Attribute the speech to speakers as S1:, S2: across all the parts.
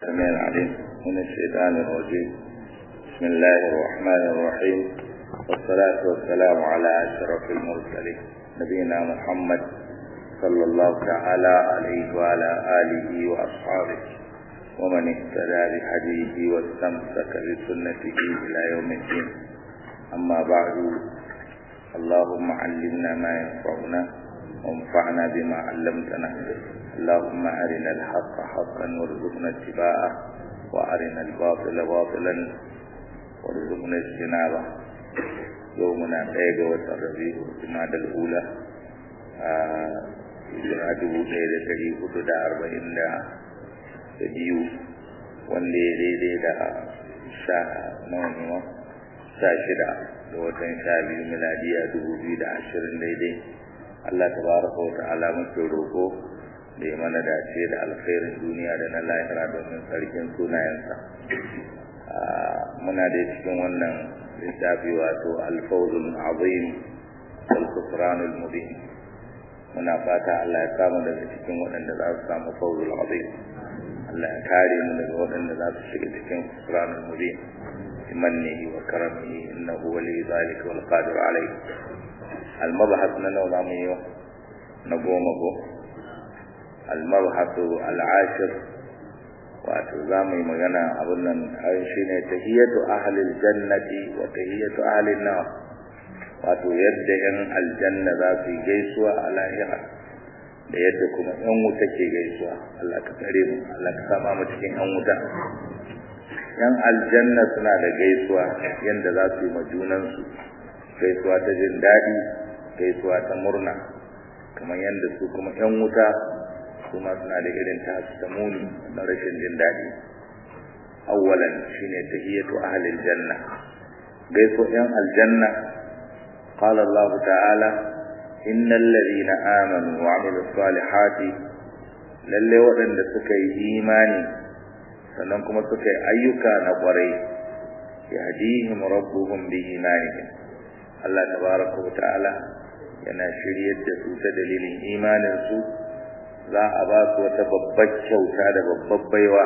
S1: السميع العليم من الشيطان الرجيم بسم الله الرحمن الرحيم والصلاة والسلام على أشرف المرسلين نبينا محمد صلى الله تعالى عليه وعلى آله وأصحابه ومن اهتدى بهديه واستمسك بسنته إلى يوم الدين أما بعد اللهم علمنا ما ينفعنا وانفعنا بما علمتنا اللهم أرنا الحق حقا وارزقنا اتباعه وأرنا الباطل باطلا وارزقنا اجتنابه يومنا ɗaya watan rabi'u jumada al'ula a hijira dubu ɗaya da ɗari hudu da arba'in da biyu wanda ya daidai da sha nawa ne ma sha shida da watan sha biyu miladiya dubu biyu da ashirin daidai Allah tabaraka wa ta'ala muke roƙo da ya mana dace da alkhairin duniya da na lahira domin sarkin sunayensa muna da cikin wannan littafi wato alfawzul azim wal kufranul mubin muna fata Allah ya samu daga cikin waɗanda za su samu fawzul azim Allah ya kare mu daga waɗanda za su shiga cikin kufranul mubin bimannihi wa karamihi innahu wali zalika wal qadir alayhi al mabhath na nawa zamu yi na goma ko المبحث العاشر wato za mu yi magana abin nan shi ne tahiyatu ahlil jannati wa tahiyatu ahlin nar wato yadda yan aljanna za su yi gaisuwa a lahira da yadda kuma yan wuta ke gaisuwa Allah ka tsare mu Allah ka sama mu cikin yan wuta yan aljanna suna da gaisuwa yadda za su yi ma junansu gaisuwa ta jin daɗi gaisuwa ta murna kamar yadda su kuma yan wuta kuma suna da irin tasu ta muni na rashin jin daɗi awwalan shine tahiyatu ahlil janna gaiso yan aljanna qala Allah ta'ala innal ladina amanu wa amilus salihati lalle waɗanda suka yi imani sannan kuma suka yi ayyuka na ƙwarai yahdihim rabbuhum bi imanihim Allah tabaraka wa ta'ala yana shiryar da su ta dalilin imanin su za a ba su wata babbar kyauta da babbar baiwa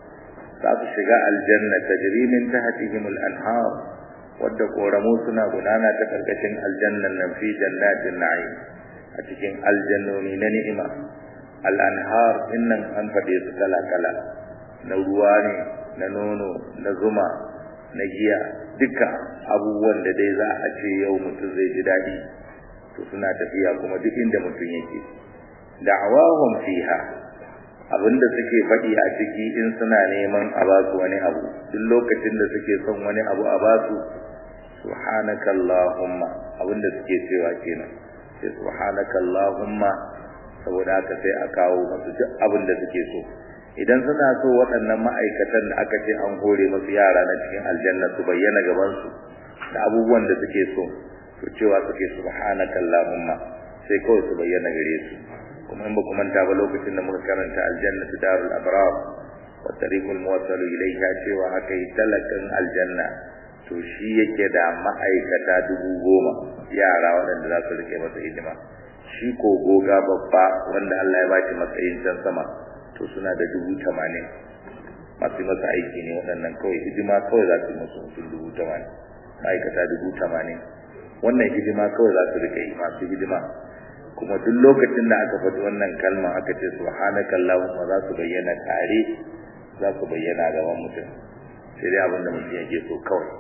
S1: za su shiga aljanna tajri min tahtihim al-anhar wadda koramu suna gudana ta karkashin aljannan nan fi jannatin na'im a cikin aljannoni na ni'ima al-anhar innan an fade su kala kala na ruwa ne na nono na zuma na giya duka abubuwan da dai za a ce yau mutum zai ji daɗi to suna tafiya kuma duk inda mutum yake da'awahum fiha abinda suke faɗi a ciki in suna neman a ba su wani abu duk lokacin da suke son wani abu a ba su subhanaka allahumma abinda suke cewa kenan sai subhanaka allahumma saboda haka sai a kawo musu duk abin da suke so idan suna so waɗannan ma'aikatan da aka ce an hore musu yara na cikin aljanna su bayyana gaban su da abubuwan da suke so to cewa suke subhanaka allahumma sai kawai su bayyana gare su kuma in ba ku manta ba lokacin da muka karanta aljannatu darul abrar wa tariqul muwassalu ilayha cewa aka yi talakan aljanna to shi yake da ma'aikata dubu goma yara waɗanda za su rike masa hidima shi ko goga babba wanda Allah ya ba shi matsayin can sama to suna da dubu tamanin masu masa aiki ne waɗannan kawai hidima kawai za su yi musu mutum dubu tamanin ma'aikata dubu tamanin wannan hidima kawai za su rike yi masu hidima kuma duk lokacin da aka faɗi wannan kalma aka ce subhanaka allahumma za su bayyana tare za su bayyana gaban mutum sai dai abin da mutum yake so kawai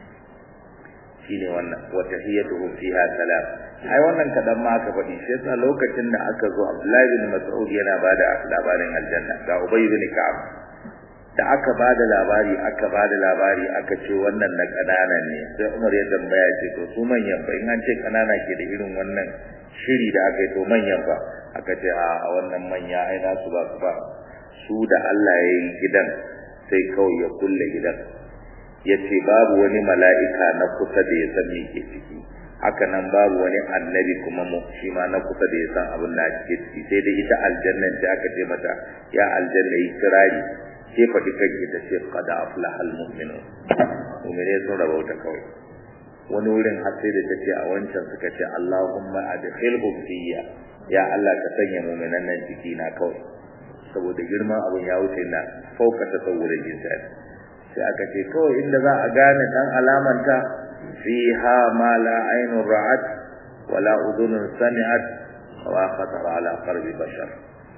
S1: shine wannan wa tahiyyatuhum fiha salam ai wannan kadan ma aka faɗi shi yasa lokacin da aka zo Abdullahi bin Mas'ud yana bada labarin aljanna ga Ubay bin Ka'ab da aka bada labari aka bada labari aka ce wannan na kananan ne sai Umar ya tambaya ce to su manyan fa in an ce kanana ke da irin wannan shiri da aka yi to manyan fa aka ce a wannan manya ai na su ba su ba su da Allah ya yi gidan sai kawai ya kulle gidan ya ce babu wani mala'ika na kusa da ya san me ke ciki haka nan babu wani annabi kuma mu shi ma na kusa da ya san abin da ake ciki sai dai ita aljannan ta aka ce mata ya aljanna yi kirari ke faɗi kanki ta ce qad aflaha almu'minun mu'mine sun rabauta kawai wani wurin har sai da tace a wancan suka ce Allahumma adkhilhum fiyya ya Allah ka sanya mu'minan nan ciki na kawai saboda girman abin ya wuce na fauka tasawurin insan sai aka ce kawai inda za a gane dan alamanta fiha ma la ainun ra'at wala udhunun sami'at wa khatar ala qalbi bashar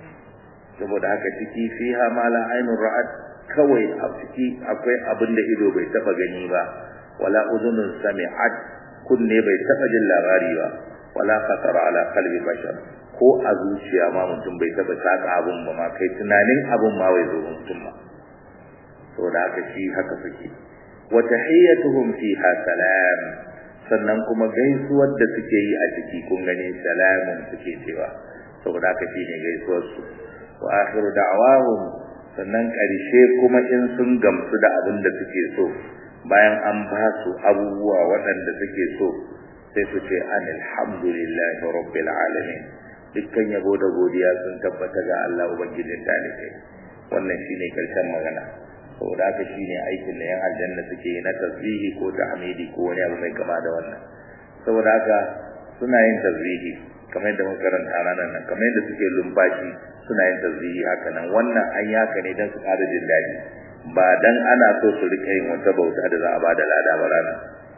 S1: saboda haka ciki fiha ma la ainun ra'at kawai a ciki akwai abin da ido bai taba gani ba wala udhunun sami'at kunne bai taba jin labari ba wala khatar ala qalbi bashar ko a zuciya ma mutum bai taba saka abun ba ma kai tunanin abun ma bai zo mutum ba saboda haka shi haka suke wa tahiyyatuhum fiha salam sannan kuma gaisuwar da suke yi a ciki kun gani salamun suke cewa saboda haka shine gaisuwar su wa akhiru da'wahum sannan karshe kuma in sun gamsu da abin da suke so bayan an ba su abubuwa waɗanda suke so sai su ce alhamdulillahi rabbil alamin dukkan yabo da godiya sun tabbata ga Allah ubangijin talibai wannan shine karshen magana saboda haka shine aikin da yan aljanna suke yi na tasbihi ko tahmidi ko wani abu mai kama da wannan saboda haka suna yin tasbihi kamar yadda muka karanta ranar nan kamar yadda suke lumfashi suna yin tasbihi haka nan wannan an yi haka ne don su ƙara jin daɗi ba dan ana so su rika yin wata bauta da za a ba da lada ba ranar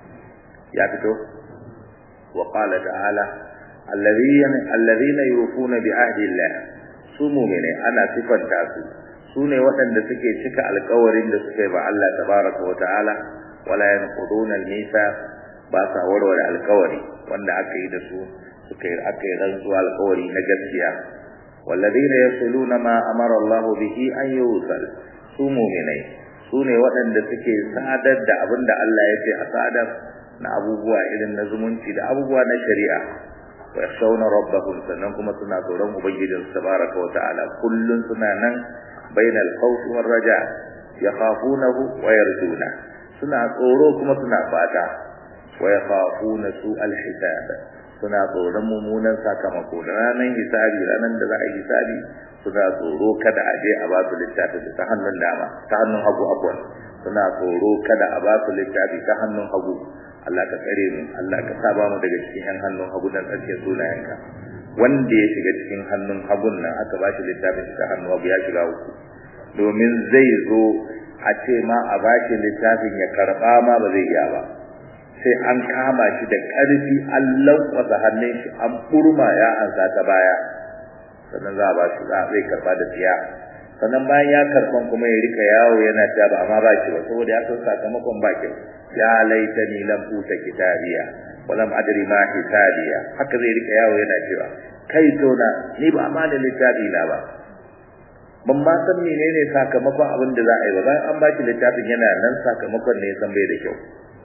S1: ya fito wa qala ta'ala alladhina alladhina yufuna bi ahdi Allah su mu'mine ana sifanta su sune waɗanda suke cika alƙawarin da suka yi ba Allah tabaraka wa ta'ala wala yanquduna al-mithaq ba sa warware alƙawari wanda aka yi da su suka yi aka yi rantsuwa alƙawari na gaskiya walladhina yasluna ma amara Allah bihi an yusal su mu'minai sune waɗanda suke sadar da abin da Allah ya ce a sadar na abubuwa irin na zumunci da abubuwa na shari'a wa yakhshawna rabbahum sannan kuma suna tsoron ubangijinsu tabaraka wa ta'ala kullun suna nan bainal khawfi war raja yakhafunahu wa yarjuna suna tsoro kuma suna fata wa yakhafuna su alhisab suna tsoron mummunan sakamako da ranar hisabi ranar da za a yi hisabi suna tsoro kada a je a ba su littafi ta hannun dama ta hannun hagu abuwan suna tsoro kada a ba su littafi ta hannun hagu Allah ka tsare mu Allah ka saba mu daga cikin yan hannun hagu dan tsarkin sunayenka wanda ya shiga cikin hannun hagun nan aka ba shi littafin ta hannun hagu ya shiga uku domin zai zo a ce ma a ba shi littafin ya karba ma ba zai iya ba sai an kama shi da ƙarfi an lankwasa hannun shi an burma ya ansa ta baya sannan za a ba shi za a zai karba da tsiya sannan bayan ya karban kuma ya rika yawo yana ta ba amma ba shi ba saboda ya san sakamakon ba kyau ya laitani lam uta kitabiya wa lam adri ma hisabiya haka zai rika yawo yana cewa kai tona ni ba ma da littafi na ba ban ma san menene sakamakon abin da za a yi ba bayan an ba shi littafin yana nan sakamakon ne san bai da kyau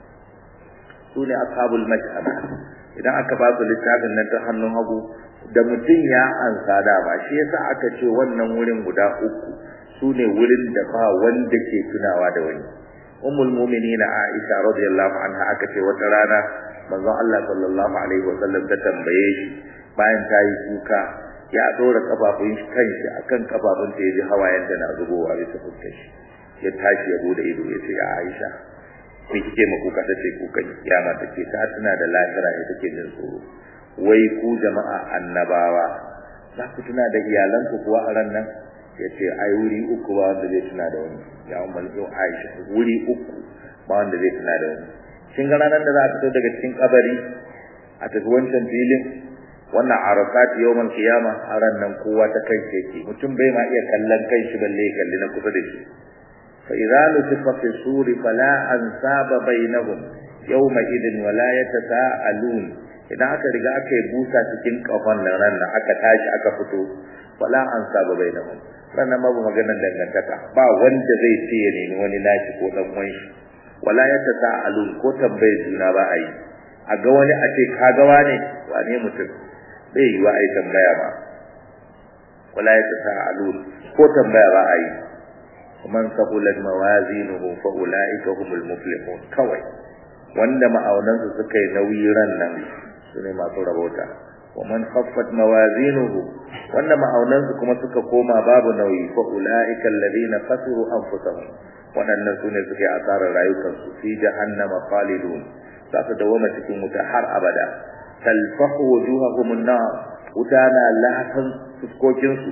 S1: su ne ashabul mash'ama idan aka ba su littafin nan ta hannun hagu da mutum ya ansa dama shi yasa aka ce wannan wurin guda uku su ne wurin da ba wanda ke tunawa da wani ummul mu'minin Aisha radiyallahu anha aka ce wata rana manzon Allah sallallahu alaihi wasallam ta tambaye shi bayan ta yi kuka ya dora kafafun shi kanshi akan kafafun ta yaji hawayen da na zubowa bisa fuskar shi ya tashi ya bude ido ya ce ya Aisha me kike ma kuka tace kukan kiyama take ta tuna da lahira ita take jin tsoro wai ku jama'a annabawa za ku tuna da iyalanku kuwa a ran nan ya ce ai wuri uku ba wanda zai tuna da wani ya umar yau aisha wuri uku ba wanda zai tuna da wani kin ga ranar da za a fito daga cikin kabari a tafi wancan filin wannan arafat yawmal qiyama a ran nan kowa ta kai yake mutum bai ma iya kallon kai shi balle ya kalli na kusa da shi fa idza nufiqa fi suri fala ansaba bainahum yawma idin wala yatasaalun idan aka riga aka yi busa cikin kafan nan ran nan aka tashi aka fito wala ansaba bainahum sannan babu maganar dangantaka ba wanda zai ce ya nemi wani nashi ko dan uwan shi wala yatasaalun ko tambaye juna ba ai a ga wani a ce ka ga wane wane mutum bai yi wa ai tambaya ba wala yatasaalun ko tambaya ba ai man saqulat mawazinuhu fa ulaika humul muflihun kawai wanda ma'aunansu suka yi nauyi ran nan su ne masu rabota wa man khaffat mawazinuhu wanda ma'aunansu kuma suka koma babu nauyi fa ulaika alladhina khasiru anfusahum wadannan su ne suke asarar rayukansu fi jahannama khalidun za su dawama cikin wuta har abada talfahu wujuhahum an-nar wuta na lahatan fuskokinsu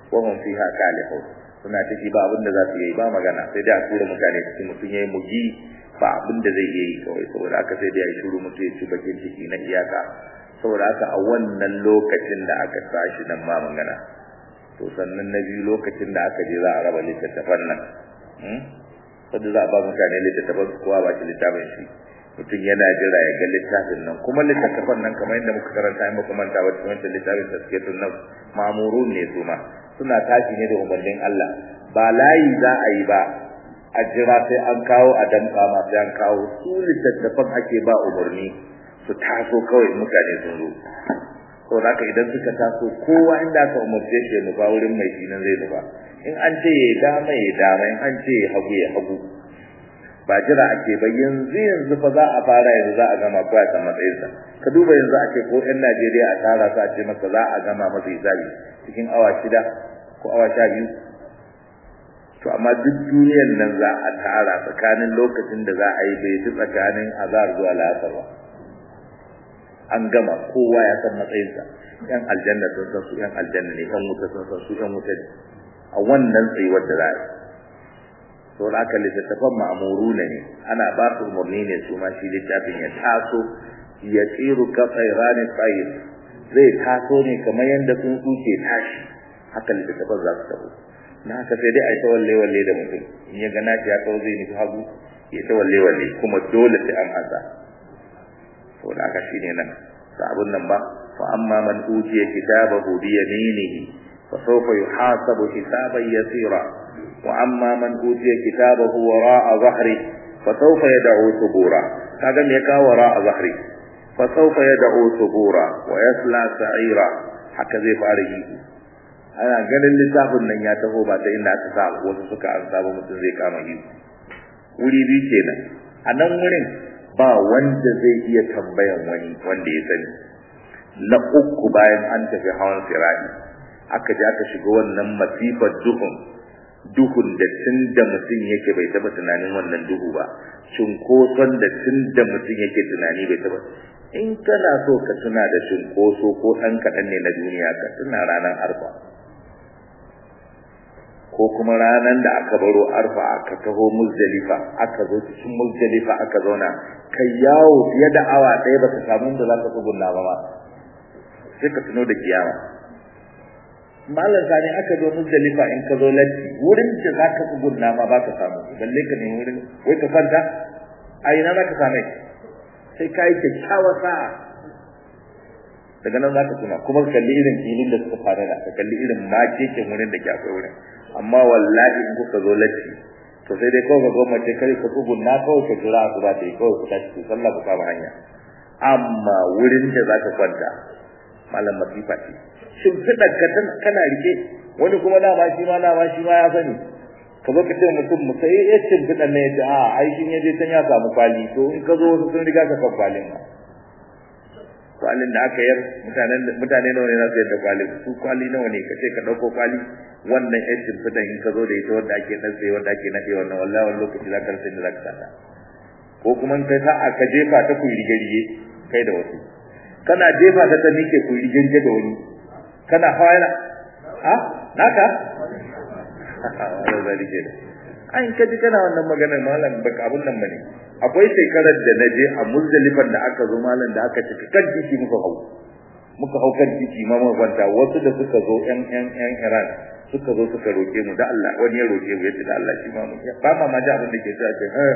S1: wa hum fiha kalihun suna ciki ba abin da za su yi ba magana sai dai a tura mutane cikin mutum yayi mugi ba abin da zai yi kawai saboda haka sai dai a shiru mutum ya ci bakin ciki na iyaka saboda haka a wannan lokacin da aka tashi nan ma magana to sannan na biyu lokacin da aka je za a raba littattafan nan wanda za a ba mutane littattafan su kowa ba shi littafin shi mutum yana jira ya ga littafin nan kuma littattafan nan kamar yadda muka karanta in muka manta ba cikin wancan littafin taskiyatun nan ma'murun ne su ma suna tashi ne da umarnin Allah ba layi za a yi ba a jira sai an kawo a damka ma sai an kawo su littattafan ake ba umarni su taso kawai mutane sun zo saboda haka idan suka taso kowa inda aka umarce shi ya nufa wurin mai shi nan zai nufa in an ce ya dama ya dama in an ce ya hagu ya hagu ba jira ake ba yanzu yanzu fa za a fara yanzu za a gama ko a san matsayinsa ka duba yanzu a ce ko yan Najeriya a tara su a ce maka za a gama masa hisabi cikin awa shida ko awa sha biyu to amma duk duniyar nan za a tara tsakanin lokacin da za a yi bai fi tsakanin azar zuwa la'asar ba an gama kowa ya san matsayinsa yan aljanna sun san su yan aljanna ne yan wuta sun san su yan wuta ne a wannan tsayuwar da za a yi to da aka littattafan ma'amuruna ne ana ba su umarni ne su ma shi littafin ya taso ya tsiru ka tsairani tsayir zai taso ne kamar yadda tsuntsu ke tashi haka littattafan za su taho na haka sai dai a yi ta walle walle da mutum in ya gana shi ya kawo zai nufi hagu ya ta walle walle kuma dole sai an hasa to da aka shine nan ta abun nan ba fa amma man utiya kitabahu bi yaminihi fa sawfa yuhasabu hisaban yasira wa amma man utiya kitabahu wara'a zahri fa sawfa yad'u subura kaga me ka wara'a zahri fa sawfa yad'u subura wa yasla sa'ira haka zai fara yi ana ganin littafin nan ya taho ba ta inda aka sa wasu suka an samu mutum zai kama yi wuri biyu kenan a nan wurin ba wanda zai iya tambayan wani wanda ya sani na uku bayan an tafi hawan sirari aka je aka shiga wannan masifar duhun duhun da tun da mutum yake bai taba tunanin wannan duhu ba cunkoson da tun da mutum yake tunani bai taba in kana so ka tuna da cunkoso ko ɗan kaɗan ne na duniya ka tuna ranar arfa ko kuma ranar da aka baro arfa aka taho muzdalifa aka zo cikin muzdalifa aka zauna kai yawo fiye da awa ɗaya ba ka samu da za ka tsugunna ba ma sai ka tuno da kiyama malam sani aka zo muzdalifa in ka zo latti wurin da za ka tsugunna ma ba ka samu balle ka nemi wurin wai ka kwanta a ina za ka same sai ka yi kyakkyawar sa'a daga nan za ka tuna kuma ka kalli irin filin da suka fara da ka kalli irin makekin wurin da ke akwai wurin amma wallahi in kuka zo latti to sai dai kawai ka gwamnati kai ka tsugunna kawai ka jira su ba ta yi kawai ku tashi ku sallah ku kama hanya amma wurin da za ka kwanta malam masifa ce shimfiɗar ka kana rike wani kuma dama shi ma dama shi ma ya sani ka zo ka ce mutum mu sai ya shimfiɗar ne ya ce a ai shi ya je can ya samu kwali to in ka zo wasu sun riga ka kan kwalin ma kwalin da aka yar mutanen mutane nawa ne za su yadda kwalin su kwali nawa ne ka ce ka ɗauko kwali wannan yan shimfiɗar in ka zo da ita wanda ake ɗan tsaye wanda ake naɗe wannan wallahi wani lokaci za ka rasa inda za ka sata ko kuma in kai sa'a ka jefa ta ku rige-rige kai da wasu kana jefa ta ta mike ku rige-rige da wani kana hawa yana ha naka wala zalike ai in kaji kana wannan maganar malam baka abun nan bane akwai shekarar da naje a muzdalifan da aka zo malam da aka tafi kan titi muka hau muka hau kan titi ma muka kwanta wasu da suka zo yan yan yan Iran suka zo suka roke mu da Allah wani ya roke mu yace da Allah shi ma mu ba ma ma ji abin da ke cewa ce ha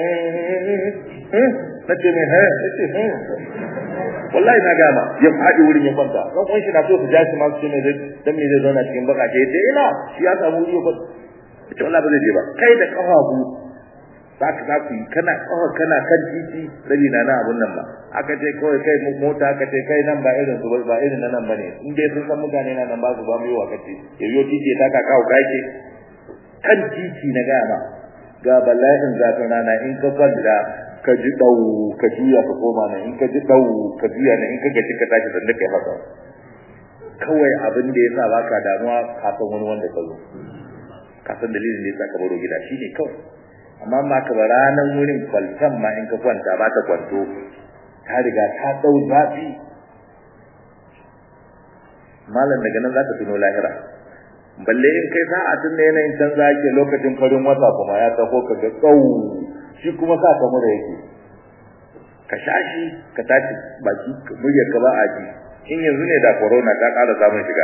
S1: nace mai ha nace ha wallahi na gama ya faɗi wurin ya kwanta dan kun shi na so su ja shi ma su ne dan me zai zauna cikin baka ce sai ina shi ya samu wuri ya kwanta ita wallahi ba zai je ba kai da kafafu zaka za ku yi kana kafa kana kan titi rabi na na abun nan ba aka ce kawai kai mota aka ce kai nan ba irin su ba irin nan bane in dai sun san mutane na nan ba su ba mu yi wakati ya biyo titi ta ka kawo kake kan titi na gama ga bala'in zafin rana in ka kwanta ka ji dau ka juya ka koma nan in ka ji dau ka juya nan in ka gaji ka tashi da kai haka kawai abin da yasa baka damuwa ka san wani wanda ka zo ka san dalilin da yasa ka baro gida shine kawai amma ma ka ba ranan wurin kwaltan ma in ka kwanta ba ta kwanto ta riga ta dau zafi malam daga nan zaka tuno lahira balle in kai sa'a tun da yanayin canza yake lokacin farin wata kuma ya taho ka ga tsau shi kuma sa ka mura yake ka sha shi ka tashi baki muryar ka ba a ji in yanzu ne da corona ta ƙara samun shiga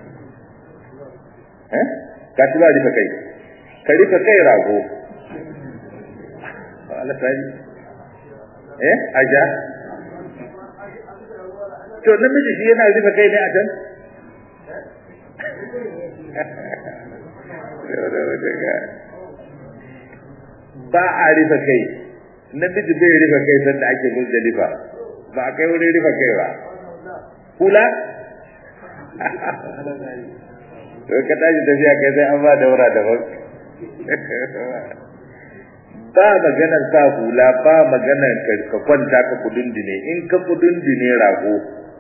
S1: eh ka ci ba rufe kai ka rufe kai rago Allah ta yi eh aja to namiji shi yana rufe kai ne a can ba a rufe kai namiji bai rufe kai sanda ake muzdalifa ba a kai wurin rufe kai ba kula to ka tashi tafiya kai sai an ba daura daban ba maganar sa hula ba maganar ka kwanta ka kudundune in ka kudundune rago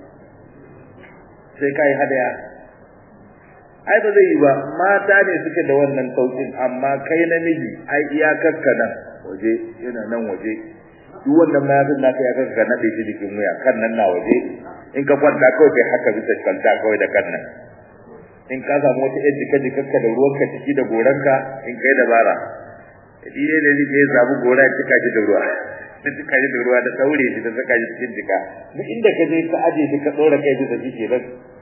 S1: sai kai hadaya ai ba zai yi ba mata ne suke da wannan saukin amma kai namiji ai iyakarka nan waje yana nan waje duk wannan mayafin naka ya kanka na shi jikin wuya kan nan na waje in ka kwanta kawai kai haka bisa kwanta kawai da kan nan in ka samu wata yar jika jikarka da ruwanka ciki da goranka in kai dabara shi ne da zai samu gora ya cika shi da ruwa da cika shi da ruwa da saure shi da saka shi cikin jika duk inda ka je ka aje shi ka tsora kai bisa shi kenan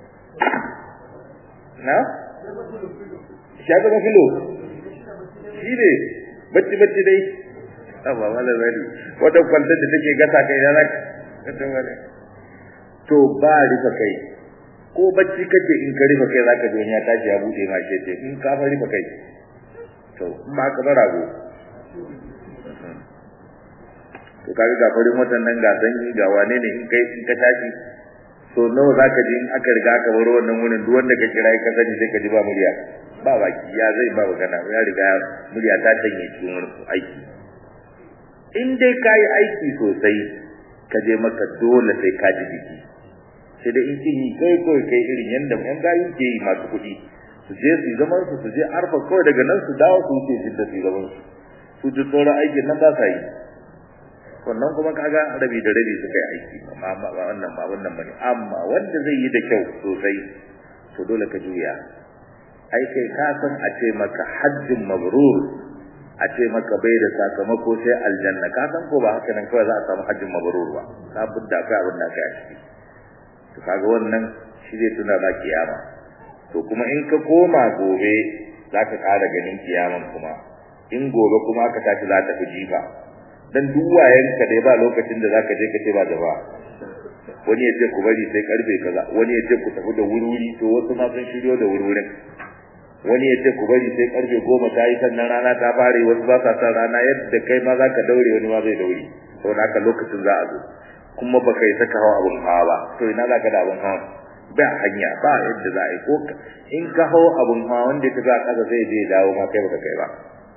S1: na shafi ka filo shi ne bacci bacci dai amma wala zari wata kwantar da take gasa kai na zaka to ba rufe kai ko bacci kake in ka rufe kai zaka ji ya tashi ya bude ma shi in ka fa rufe kai to in ba ka bara go to kaga ga farin watan nan ga sanyi ga wane ne in kai in ka tashi to nawa zaka ji in aka riga aka bar wannan wurin duk wanda ka kira ka sani sai ka ji ba murya ba baki ya zai ba magana ya riga murya ta tanye cikin wani aiki in dai ka yi aiki sosai ka je maka dole sai ka ji jiki sai dai in kin yi kai kawai kai irin yanda yan gayu ke yi masu kuɗi su je su zaman su su je arfa kawai daga nan su dawo su wuce jidda su zaman su su ji sauran aikin nan ba sa yi wannan kuma kaga rabi da rabi suka yi aiki amma ba wannan ba wannan bane amma wanda zai yi da kyau sosai to dole ka juya ai kai ka san a ce maka hajjin mabrur a ce maka bai da sakamako sai aljanna ka san ko ba haka nan kawai za a samu hajjin mabrur ba ka budda kai abin da kai a ciki to kaga wannan shi zai tuna ba kiyama to kuma in ka koma gobe za ka ƙara ganin kiyaman kuma in gobe kuma aka tashi za ta fi jifa dan duk wayanka dai ba lokacin da zaka je ka ce ba da ba wani ya ce ku bari sai karfe kaza wani ya ce ku tafi da wurwuri to wasu ma sun shiryo da wurwurin wani ya ce ku bari sai karfe goma ta yi sannan rana ta fare wasu ba sa san rana yadda kai ma za ka daure wani ma zai daure to haka lokacin za a zo kuma ba kai saka hawa abun hawa ba to ina za ka da abun hawa ba hanya ba yadda za a yi ko in ka hawa abun hawa wanda ka za kasa zai je dawo ma kai baka kai ba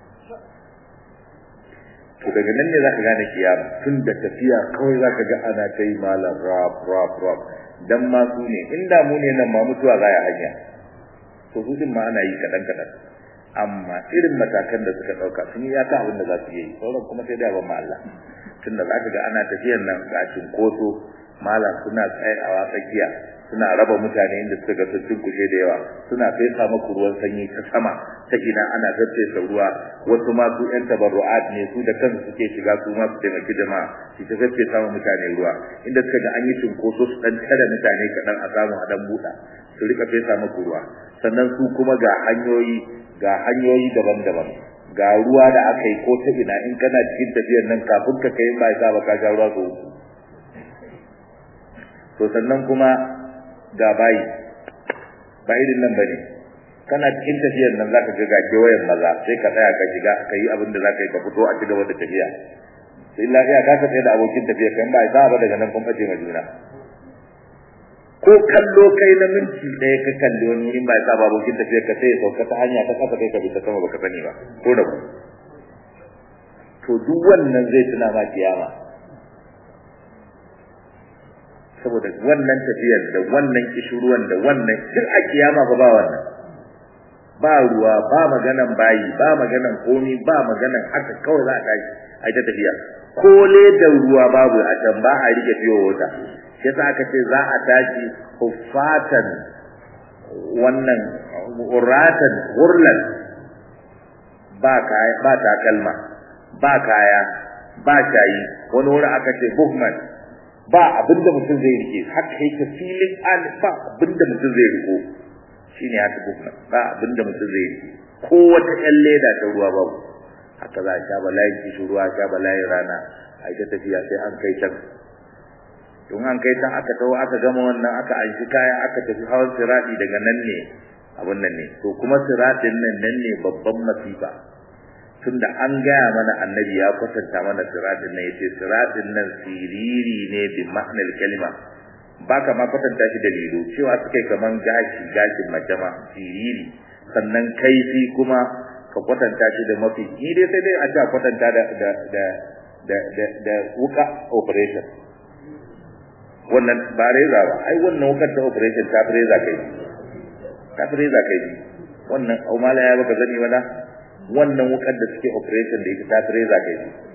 S1: to daga nan ne za ka gane kiyama tun da tafiya kawai za ka ga ana ta yi malam rap rap rap dan ma su ne inda mu ne nan ma mutuwa za ya hanya to su din ma ana yi kaɗan kaɗan amma irin matakan da suka ɗauka sun yi yaka abin da za su yi sauran kuma sai da ban ma Allah tun da za ka ga ana tafiyan nan ga cinkoso malam suna tsayawa tsakiya suna raba mutane inda suka ga sun kushe da yawa suna fesa maku ruwan sanyi ta sama ta ina ana tattesa ruwa wasu ma su yan tabarru'at ne su da kansu suke shiga su ma su taimaki jama'a su ta tattesa ma mutane ruwa inda suka ga an yi cinkoso su dan tare mutane kaɗan a samu a dan buɗa su rika fesa maku ruwa sannan su kuma ga hanyoyi ga hanyoyi daban-daban ga ruwa da aka yi ko ta ina in kana cikin tafiyar nan kafin ka kai ba ya ba ka ga ruwa ko to sannan kuma ga bayi ba irin nan bane kana cikin tafiyar nan zaka ga gake wayan maza sai ka tsaya ka shiga ka yi abin da zaka yi ka fito a ci gaba da tafiya sai lafiya ka tsaye da abokin tafiya kan ba za ba daga nan kun bace ma juna ko kallo kai na minti ɗaya ka kalli wani wurin ba ya ba abokin tafiya ka sai ya sauka ta hanya ta kafa kai ka bi ta sama baka sani ba ko da ku to duk wannan zai tuna ma kiyama saboda wannan tafiyar da wannan kishuruwan da wannan duk a kiyama ba ba wannan ba ruwa ba maganan bayi ba maganan komi ba maganan haka kawai za a tashi a ta tafiya ko da ruwa babu a can ba a rike fiye wata shi yasa aka ce za a tashi hufatan wannan uratan hurlan ba kaya ba takalma ba kaya ba shayi wani wuri aka ce buhman ba abinda mutum zai rike haka yake filin an ba abinda mutum zai riko shine haka buhman ba abinda mutum zai rike ko wata ƴan leda ta ruwa babu haka za a sha bala'in kishi ruwa sha bala'in rana a ita tafiya sai an kai can don an kai can aka taho aka gama wannan aka anshi kaya aka tafi hawan sirati daga nan ne abun nan ne to kuma siratin nan nan ne babban masifa tunda an gaya mana annabi ya kwatanta mana siratin nan yace siratin nan siriri ne bi ma'anar kalima baka ma kwatanta shi da lilo cewa suke kaman gashi gashin majama siriri sannan kaifi kuma ka kwatanta shi da mafi ni dai sai dai a ta kwatanta da da da da da, da wuka operation wannan ba reza ba ai wannan wukar ta operation ta reza kai ta reza kai wannan aumala ya baka zani wala wannan wukar da suke operation da ita ta reza kai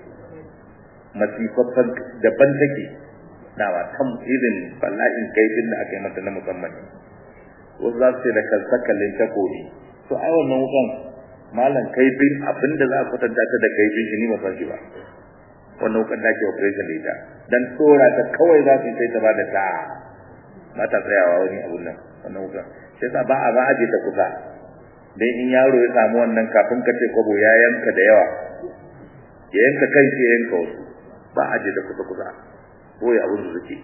S1: masifaffan daban take na ba tam irin bala'in kaifin da aka yi mata na musamman wasu za su ce da kalsakalin takobi to ai wannan wukan malam kaifin abinda za a kwatanta ta da kaifin shi ni ba san shi ba wannan wukan da ake operation da ita dan tsora ta kawai za su sai ta ba da ta ba ta tsayawa wani abun nan wannan wukan sai sa ba a ba aje ta kusa dan in yaro ya samu wannan kafin ka ce kwabo ya yanka da yawa ya yanka kai ya yanka wasu ba aje ta kusa kusa ko ya abun da suke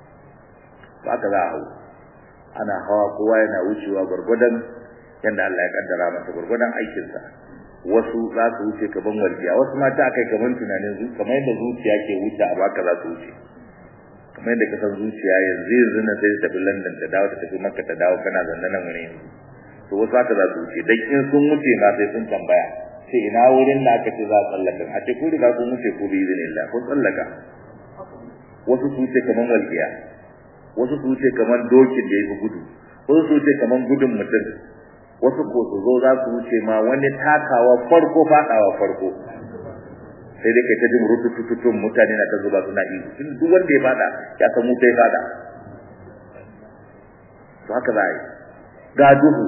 S1: ba ka za a hau ana hawa kowa yana wucewa gwargwadon yanda Allah ya kaddara masa gurgudan aikin sa wasu za su wuce kaman waljiya wasu ma ta kai kaman tunanin zu kamar yadda zuciya ke wuce a baka za su wuce kamar yadda kasan zuciya yanzu yanzu na sai ta tafi London ta dawo ta tafi Makka ta dawo kana zanne nan wuri to wasu haka za su wuce dan in sun wuce ma sai sun tambaya sai ina wurin da aka ce za a tsallaka a ce ku riga kun wuce ku bi izinillah kun tsallaka wasu su wuce kaman waljiya wasu su wuce kaman dokin da ya fi gudu wasu su wuce kaman gudun mutum wasu ko su zo za su wuce ma wani takawa farko fadawa farko sai dai kai ta jin rutututun mutane na ta zuba suna ihu tun duk wanda ya fada ya san mu sai fada to haka za a yi ga duhu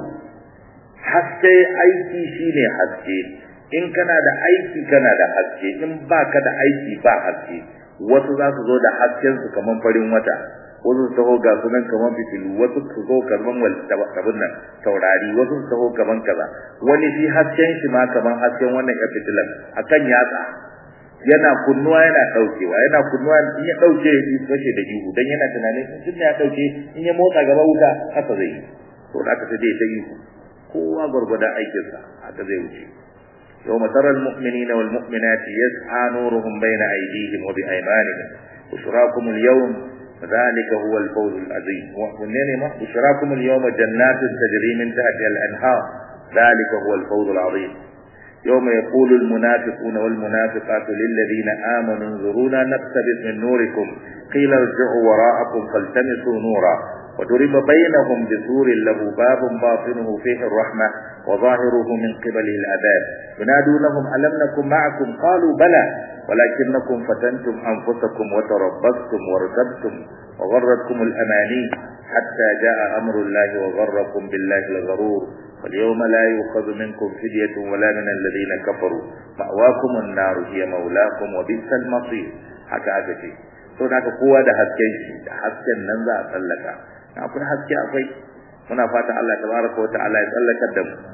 S1: haske aiki shine haske in kana da aiki kana da haske in baka da aiki ba haske wasu za su zo da hasken su kaman farin wata wasu su taho ga sunan kaman fitilu wasu su zo kaman wal tabin nan taurari wasu su taho kaman kaza wani shi hasken shi ma kaman hasken wannan ya fitilan akan yatsa yana kunnuwa yana daukewa yana kunnuwa in ya dauke shi kashe da ihu dan yana tunanin tun da ya dauke in ya motsa gaba wuta haka zai yi to da aka sai ta ihu kowa gurgurda aikin sa haka zai wuce يوم ترى المؤمنين والمؤمنات يسعى نورهم بين أيديهم وبأيمانهم بشراكم اليوم ذلك هو الفوز العظيم وإنما بشراكم اليوم جنات تجري من تحتها الأنهار ذلك هو الفوز العظيم يوم يقول المنافقون والمنافقات للذين آمنوا انظرونا نقتبس من نوركم قيل ارجعوا وراءكم فالتمسوا نورا وضرب بينهم بسور له باب باطنه فيه الرحمة وظاهره من قبله العذاب ينادونهم ألم نكن معكم قالوا بلى ولكنكم فتنتم أنفسكم وتربصتم وارتبتم وغرتكم الأماني حتى جاء أمر الله وغركم بالله الغرور واليوم لا يؤخذ منكم فدية ولا من الذين كفروا مأواكم النار هي مولاكم وبئس المصير حتى أتتي to da kowa da hasken shi da hasken nan za a tsallaka akwai haske akwai muna fata Allah tabaraka wa ta'ala ya tsallakar da mu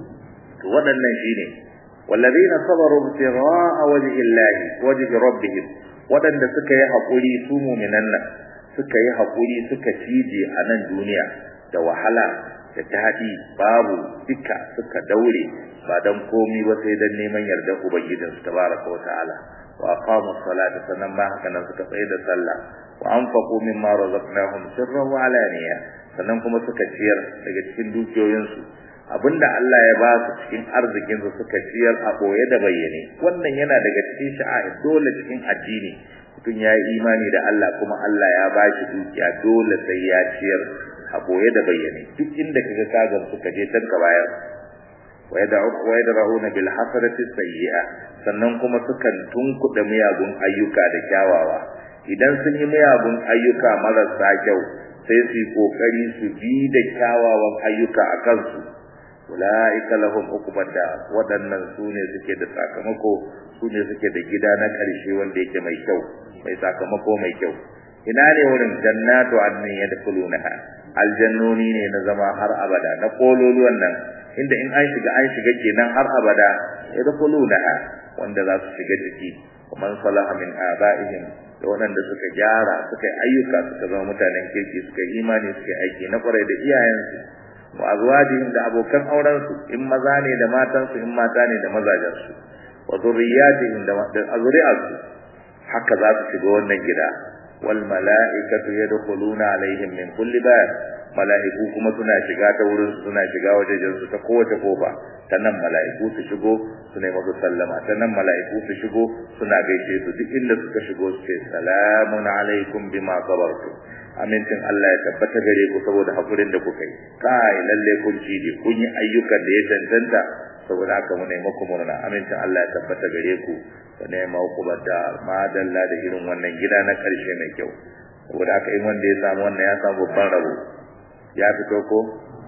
S1: to waɗannan shine wallazina sabaru ibtigha'a wajhi Allah wajhi rabbihim waɗanda suka yi hakuri su mu'minan nan suka yi hakuri suka cije a nan duniya da wahala da daɗi babu duka suka daure ba dan komi ba sai dan neman yardar ubangijinsu tabaraka wa ta'ala wa aqamu salata sannan ma haka nan suka tsaye da sallah wa anfaqu mimma razaqnahum sirran wa alaniya sannan kuma suka ciyar daga cikin dukiyoyinsu abinda Allah ya ba su cikin arzikin su suka ciyar a boye da bayyane wannan yana daga cikin sha'air dole cikin addini mutum ya yi imani da Allah kuma Allah ya ba shi dukiya dole sai ya ciyar a boye da bayyane duk inda kaga kagan suka je tanka bayar ويدرؤون بالحسنة السيئة sannan kuma sukan tunkuɗa miyagun ayyuka da kyawawa idan sun yi miyagun ayyuka marasa kyau sai su yi ƙoƙari su bi da kyawawan ayyuka a kansu ulaika lahum uqbata wadannan sune suke da sakamako sune suke da gida na karshe wanda yake mai kyau mai sakamako mai kyau ina ne wurin jannatu adnin yadkhulunaha aljannoni ne na zama har abada na kololuwan nan inda in an shiga an shiga kenan har abada yadkhulunaha wanda za su shiga ciki man salaha min abaihim da waɗanda suka gyara suka yi ayyuka suka zama mutanen kirki suka yi imani suka yi aiki na kwarai da iyayensu wa azwajihim da abokan aurensu in maza ne da matansu in mata ne da mazajensu wa zurriyatihim da azuri'arsu haka za su shiga wannan gida wal mala'ikatu yadkhuluna alaihim min kulli bab mala'iku kuma suna shiga ta wurin suna shiga wajejen su ta kowace kofa ta nan mala'iku su shigo su ne masu sallama ta nan mala'iku su shigo suna gaishe su duk inda suka shigo su ce salamun alaikum bima sabartum amincin Allah ya tabbata gare ku saboda hakurin da kuka yi kai lalle kun ci ne kun yi ayyukan da ya cancanta saboda haka mu nemi ku murna amincin Allah ya tabbata gare ku ku nema ku bada madalla da irin wannan gida na karshe mai kyau saboda haka in wanda ya samu wannan ya samu babban rabo ya fito ko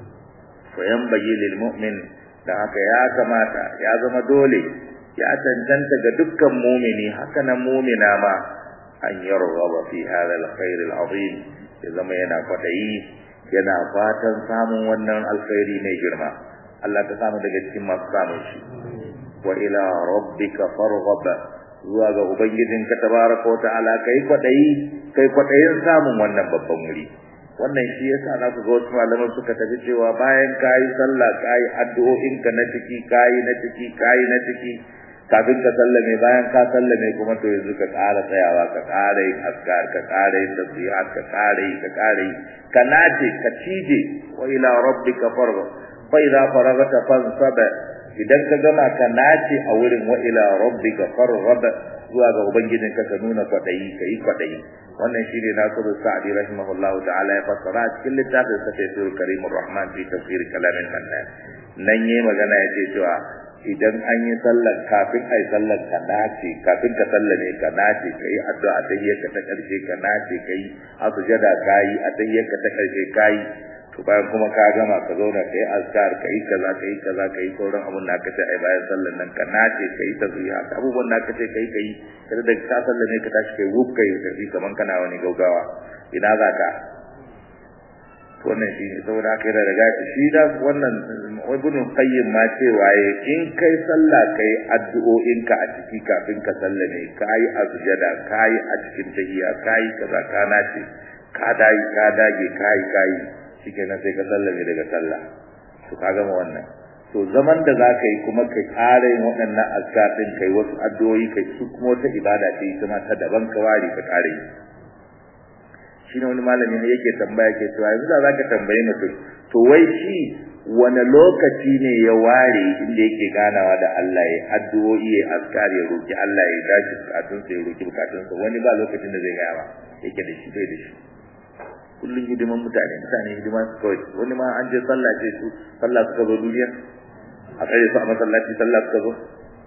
S1: fa yanbaghi lil mu'min da haka ya kamata ya zama dole ya cancanta ga dukkan mumini haka nan mumina ma an yarghaba fi hadha al-khair al-azim ya zama yana kwadayi yana fatan samun wannan alkhairi mai girma Allah ta samu daga cikin masu samun shi wa ila rabbika farghab zuwa ga ubangijinka tabaraka wa ta'ala kai kwadayi kai kwadayin samun wannan babban wuri wannan shi yasa na ku ga wasu malaman suka tafi cewa bayan kayi sallah kayi addu'o'inka na ciki kayi na ciki kayi na ciki kafin ka sallame bayan ka sallame kuma to yanzu ka ƙara tsayawa ka ƙara yin askar ka ƙara yin tasbihat ka ƙara yi ka ƙara yi ka nace ka cije wa ila rabbika farga fa idza faragta fansab idan ka gama ka nace a wurin wa ila rabbika farghab zuwa ga ubangijin ka ka nuna kwadayi kai kwadayi wannan shine nasiru sa'di rahimahullahu ta'ala ya fassara cikin littafin sa tafsirul karimur rahman fi tafsir kalamin mannan nan yayi magana yace cewa idan an yi sallar kafin ai sallar ka nace kafin ka sallame ka nace kai addu'a ta yi ka ta karshe ka nace kai a sujada kai a ta yi ka ta karshe kai to bayan kuma ka gama ka zauna kai azkar kai kaza kai kaza kai sauran abun da aka ce ai bayan sallar nan ka nace kai tasbiha abubuwan da aka ce kai kai kada da ka sallame ka tashi kai wuf kai tafi kaman kana wani gaugawa ina za ka wannan shi ne saboda haka yana daga shi da wannan ibn qayyim ma cewa ya in kai sallah kai addu'o'inka a ciki kafin ka sallame kai azjada kai a cikin tahiyya kai kaza ka nace ka dai ka dage kai kai shikenan sai ka sallame daga sallah to ka gama wannan to zaman da zaka yi kuma kai ƙara yin waɗannan azkar din kai wasu addu'o'i kai su kuma wata ibada ce ita ma ta daban ka ware ka ƙara yi shine wani malami ne yake tambaya ke cewa yanzu da zaka tambaye mutum to wai shi wani lokaci ne ya ware inda yake ganawa da Allah ya addu'o'i ya askar ya roki Allah ya dace bukatun sa ya roki bukatun sa wani ba lokacin da zai gaya ba yake da shi bai da shi kullun hidiman mutane mutane hidima su kawai wani ma an je sallah ce su sallah suka zo duniya a tsaye su a masallaci sallah suka zo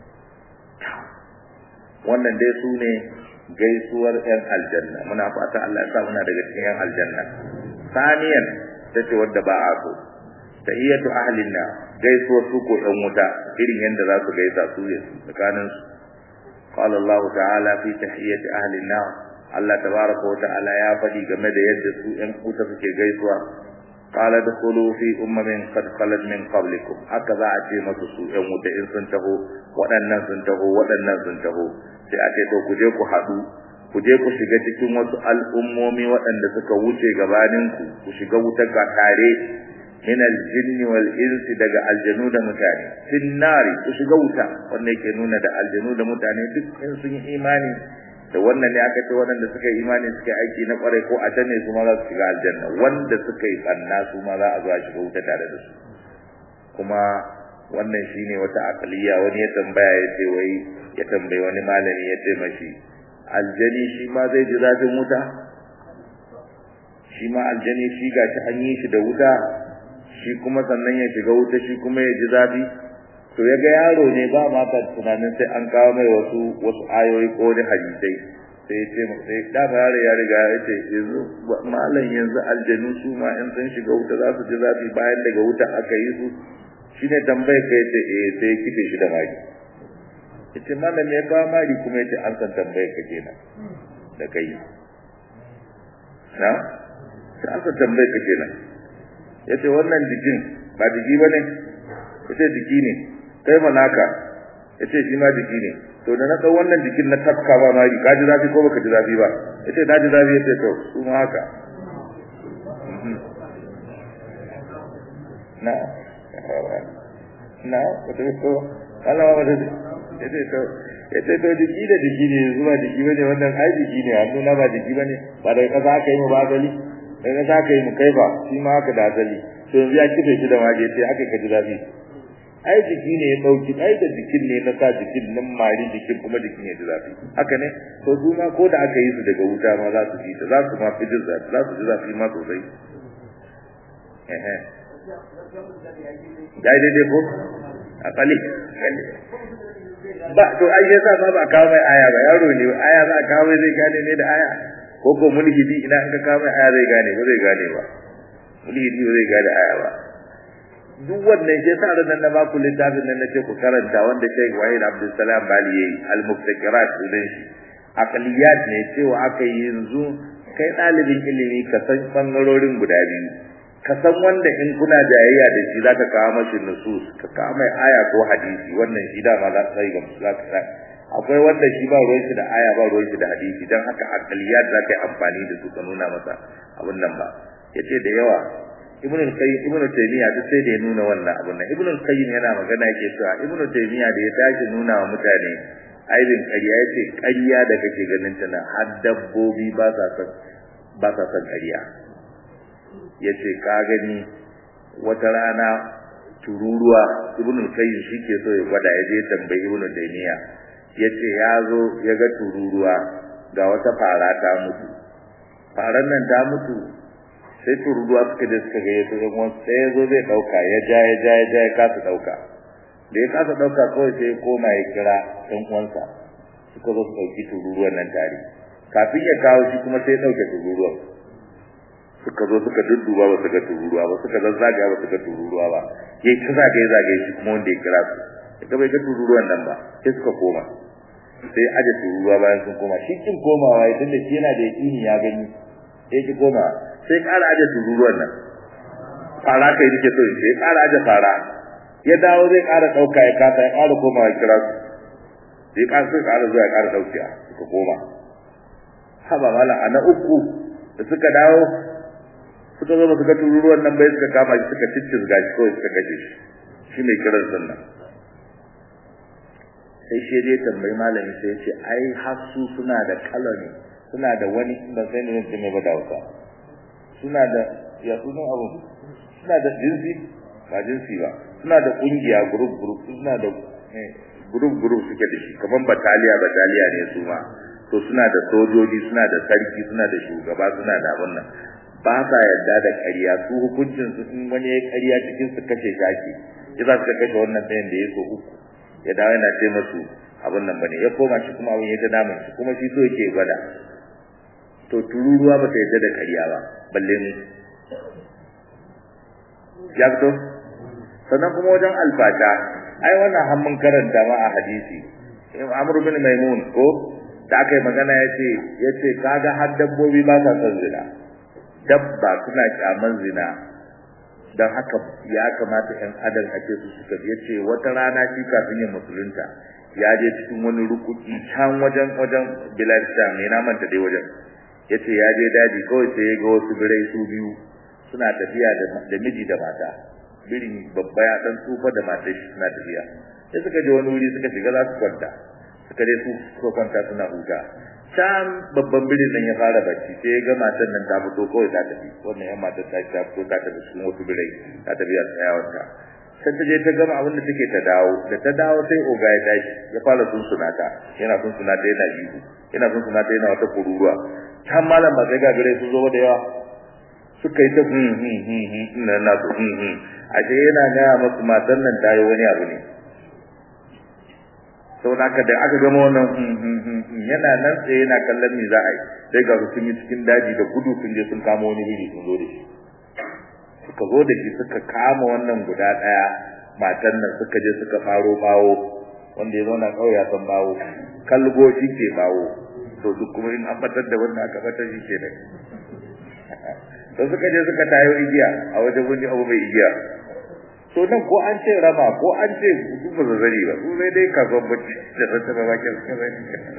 S1: wannan dai su ne gaisuwar ‘yan aljanna muna fata Allah ya sa muna daga cikin ‘yan aljanna saniyan ta ce wadda ba a so tahiyyatu ahlin na gaisuwar su ko ‘yan wuta irin yadda za su gaisa su ya su tsakanin su qala Allah ta'ala fi tahiyyati ahlin na Allah tabaraka wa ta'ala ya faɗi game da yadda su ‘yan wuta suke gaisuwa qala dakhulu fi ummin qad khalat min qablikum haka za a ce masu su ‘yan wuta in sun taho waɗannan sun taho waɗannan sun taho sai a ce to ku je ku haɗu ku je ku shiga cikin wasu al'ummomi waɗanda suka wuce gabaninku ku shiga wutar ga tare min aljinni wal insi daga aljanu da mutane fin nari ku shiga wuta wanda yake nuna da aljanu da mutane duk in sun yi imani da wannan ne aka ce waɗanda suka yi imani suka yi aiki na ƙwarai ko a can ne su ma za su shiga aljanna wanda suka yi ɓanna su ma za a zo a shiga wuta tare da su kuma wannan shine wata akaliya wani ya tambaya ya ce wai ya tambayi wani malami ya ce mashi aljani shi ma zai ji zafin wuta shi ma aljani shi gashi an yi shi da wuta shi kuma sannan ya shiga wuta shi kuma ya ji zafi to ya ga yaro ne ba ma ta tunanin sai an kawo mai wasu wasu ayoyi ko da hadisai sai ya ce sai da ba yaro ya riga ya ce yanzu malam yanzu aljanu su ma in sun shiga wuta za su ji zafi bayan daga wuta aka yi su shine tambaye ka yace eh sai ya kife shi da mari yace malam ya kawo mari kuma yace an san tambaye ka kenan da kai na sai an san tambaye ka kenan yace wannan jikin ba jiki bane yace jiki ne kai malaka yace shi ma jiki ne to da na dau wannan jikin na tafka ba mari ka ji zafi ko baka ji zafi ba yace na ji zafi yace to su ma haka na na wato to Allah ba da yace to yace to jiki da jiki ne zuwa jiki bane wannan ai jiki ne hannu na ba jiki bane ba da kaza aka yi mu ba asali da kaza aka yi mu kai ba shi ma haka da asali to yanzu ya kife shi da waje sai aka kaji zafi ai jiki ne ya dauki ai da jikin ne na sa jikin nan mari jikin kuma jikin ya ji zafi haka ne to su ma ko da aka yi su daga wuta ma za su ji ta za su ma fi jin zafi za su ji zafi ma sosai eh dai daidai ko akali ba to ai yasa ma ba kawo mai aya ba yaro ne aya za a kawo mai zai gane ne da aya ko ko mulhidi ina an ka kawo mai aya zai gane ba zai gane ba mulhidi ba zai gane aya ba duk wannan shi yasa ran na baku littafin nan nace ku karanta wanda Sheikh Wahid Abdul Salam Bali yayi al-muftakirat din shi aqliyat ne cewa aka yi yanzu kai dalibin ilimi ka san bangarorin guda biyu ka san wanda in kuna jayayya da shi zaka kawo mashi nusus ka kawo mai aya ko hadisi wannan shi da ma za ka ga zaka akwai wanda shi ba ruwan shi da aya ba ruwan shi da hadisi dan haka aqliyat za ka yi amfani da su ka nuna masa abun nan ba yace da yawa ibnu qayyim ibnu taymiya duk sai da ya nuna wannan abun nan ibnu qayyim yana magana yake cewa ibnu taymiya da ya tashi nuna wa mutane aibin ƙarya yace ƙarya da kake ganin ta na har dabbobi ba sa son ba sa son ƙarya yace ka gani wata rana tururuwa ibnu qayyim shike so ya gwada ya je tambayi ibnu taymiya yace ya zo ya ga tururuwa ga wata fara ta mutu faran nan ta mutu sai tururuwa suka je suka ga yato yan wasu sai ya zo zai dauka ya ja ya ja ya ja ya kasa dauka da ya kasa dauka kawai sai ya koma ya kira ɗan uwansa suka zo su dauki tururuwan nan tare kafin ya kawo shi kuma sai ya dauke tururuwan suka zo suka dudduba ba su ga tururuwa ba suka zazzaga ba su ga tururuwa ba yayi ta zagaye zagaye shi kuma wanda ya kira su daga bai ga tururuwan nan ba sai suka koma sai aje tururuwa bayan sun koma shi kin komawa ya tunda shi yana da yakini ya gani sai ki koma sai ƙara aje tururuwan nan fara kai nake so in sai ƙara aje fara ya dawo zai ƙara ɗauka ya kasa ya ƙara komawa ya kira su sai ƙara sai ƙara zuwa ya ƙara ɗaukiya suka koma haba mala ana uku da suka dawo suka zo suka tururuwan nan bai suka kama shi suka ciccizga shi kawai suka kashe shi shi mai kiran sunna sai shi dai tambayi malami sai ya ce ai har su suna da kalami suna da wani ban sai ne ne ba da wasa suna da ya sunan abu suna da jinsi ba jinsi ba suna da kungiya group group suna da group group suke da shi kaman bataliya bataliya ne su ma to suna da sojoji suna da sarki suna da shugaba suna da abun nan ba sa yarda da ƙarya su hukuncin su in wani ya ƙarya cikin su kashe shaki ya za su kashe wannan ɗayan da ya so uku ya dawo yana ce masu abun nan bane ya koma shi kuma abun ya ta damun shi kuma shi so yake gwada to tururuwa ba ta yarda da ƙarya ba balle mu ya fito sannan kuma wajen alfata ai wannan hannun karanta ma a hadisi Amr bin Maimun ko da aka yi magana yace yace kaga har dabbobi ba sa son zina dabba suna kyaman zina dan haka ya kamata ɗan adam a ce su suka yace wata rana shi kafin yin musulunta ya je cikin wani rukuki can wajen wajen Bilal Sham ne na manta dai wajen yace ya je daji kawai sai ya ga wasu birai su biyu suna tafiya da miji da mata birin babba ya dan tsufa da matar shi suna tafiya sai suka je wani wuri suka shiga za su kwanta suka je su suka kwanta suna huta can babban birin nan ya fara bacci sai ya ga matar nan ta fito kawai ta tafi wannan yan matar ta ta fito ta tafi cikin wasu birai ta tafi a tsayawanta sai ta je ta gama abin da take ta dawo da ta dawo sai oga ya tashi ya fara sunsunata yana sunsunata yana ihu yana sunsunata yana wata kururuwa can malam ba sai ga birai sun zo da yawa suka yi ta hmm hmm hmm hmm na na su hmm hmm ashe yana gaya masu matan nan ta yi wani abu ne sau da aka da aka gama wannan hmm hmm hmm yana nan tsaye yana kallon me za a yi sai ga sun yi cikin daji da gudu sun je sun kama wani biri sun zo da shi suka zo da shi suka kama wannan guda ɗaya matan nan suka je suka faro bawo wanda ya zauna kawai ya san bawo kalgo shi ke bawo to duk kuma in an batar da wanda aka batar shi ke nan to suka je suka tayo igiya a wajen wani abu mai igiya to nan ko an ce rama ko an ce su ba zazzari ba su sai dai kasuwan bacci da ranta ba bakin suka zai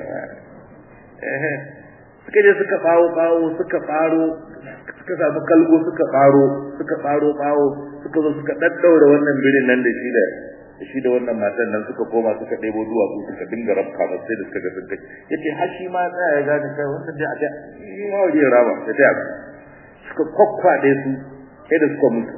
S1: suka je suka bawo bawo suka faro suka samu kalgo suka faro suka faro bawo suka zo suka daddaura wannan birin nan da shi da da shi da wannan matan nan suka koma suka ɗebo duwatsu suka dinga rabka ba sai da suka ga sun kai yace har shi ma tsaya ya gane kai wannan da a yi ma wajen rama da ta suka kwakwaɗe su sai da suka mutu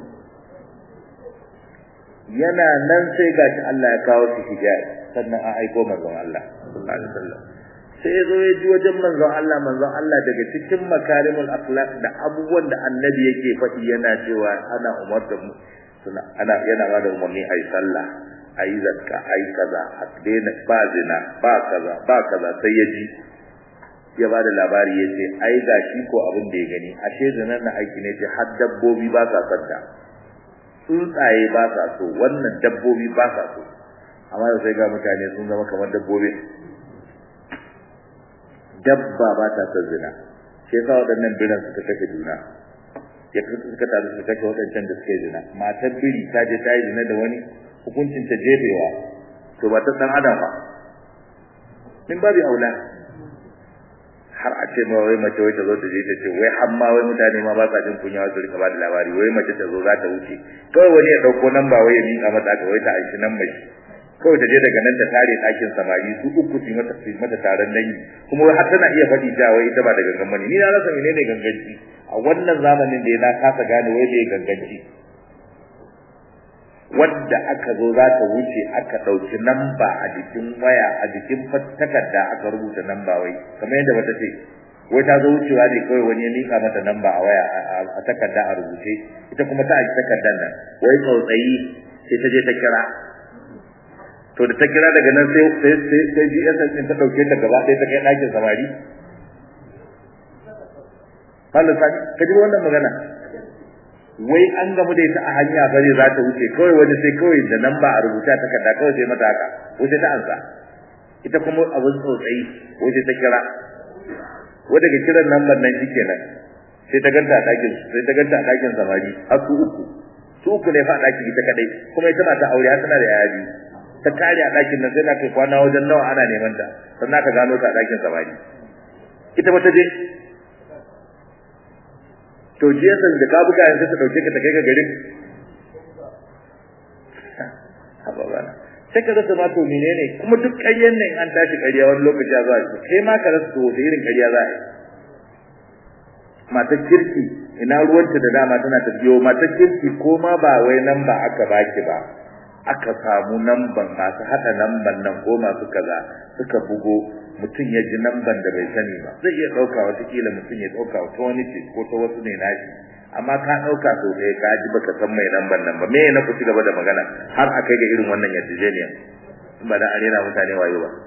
S1: yana nan sai gashi Allah ya kawo su hijabi sannan an aiko manzon Allah sallallahu alaihi wasallam sai ya zo ya ji wajen manzon Allah manzon Allah daga cikin makarimul akhlaq da abubuwan da annabi yake faɗi yana cewa ana umarta mu suna ana yana ba da umarni ayi sallah ayi zakka ayi kaza a daina ba zina ba kaza ba kaza sai ya ji ya ba da labari ya ce ai ga shi ko abin da ya gani ashe zinan na aiki ne ce har dabbobi ba sa santa tsuntsaye ba sa so wannan dabbobi ba sa so amma sai ga mutane sun zama kamar dabbobi dabba ba ta son zina sai sa waɗannan biran suka kashe juna ya suka taru suka kashe waɗancan da suka yi zina matar biri ta je ta yi zina da wani hukuncin ta jefewa to ba ta san adam ba min babu aula har a ce ma wai mace wai ta zo ta je ta ce wai har ma wai mutane ma ba sa jin kunya wasu rika ba da labari wai mace ta zo za ta wuce kawai wani ya ɗauko nan ba wai ya miƙa mata aka wai ta aishi nan mai kawai ta je daga nan ta tare ɗakin samari su uku su mata su mata taron dangi kuma wai har tana iya faɗi ta wai ita ba da gangan bane ni na rasa menene ganganci a wannan zamanin da na kasa gane wai bai ganganci wadda aka zo za ta wuce aka ɗauki namba a jikin waya a jikin takarda aka rubuta namba wai kamar yadda bata ce wai ta zo wucewa ne kawai wani ya mika mata namba a waya a takarda a rubuce ita kuma ta aji takardar nan wai tsautsayi sai ta je ta kira to da ta kira daga nan sai sai sai sai GSS din ta dauke ta gaba ɗaya ta kai ɗakin samari Allah sani ka ji wannan magana wai an gamu da ita a hanya bare za ta wuce kawai wani sai kawai da nan ba a rubuta takarda kawai sai mata haka wuce ta ansa ita kuma abin tsotsayi wuce ta kira wai daga kiran lambar nan shikenan sai ta ganta a ɗakin sai ta ganta a ɗakin samari har su uku su uku ne fa a ɗakin ita kadai kuma ita mata aure har tana da yaya biyu ta kare a ɗakin nan sai na kai kwana wajen nawa ana neman ta sannan ka gano ta a ɗakin samari ita ba ta je to je san da ka buga yanzu ta dauke ka ta kai ka garin haba bana sai ka rasa ma to menene kuma duk ƙaryen nan an tashi ƙarya wani lokaci a zuwa kai ma ka rasa to da irin ƙarya za a yi matar kirki ina ruwanta da dama tana ta biyo matar kirki ko ma ba wai nan ba aka baki ba aka samu namban masu haɗa namban nan ko masu kaza suka bugo mutum ya ji namban da bai sani ba zai iya ɗauka watakila mutum ya ɗauka ta wani ce ko ta wasu ne nashi amma ka ɗauka sau ɗaya ka ji baka san mai namban nan ba me na ku ci gaba da magana har a kai ga irin wannan yarjejeniya in ba da arena mutane wayo ba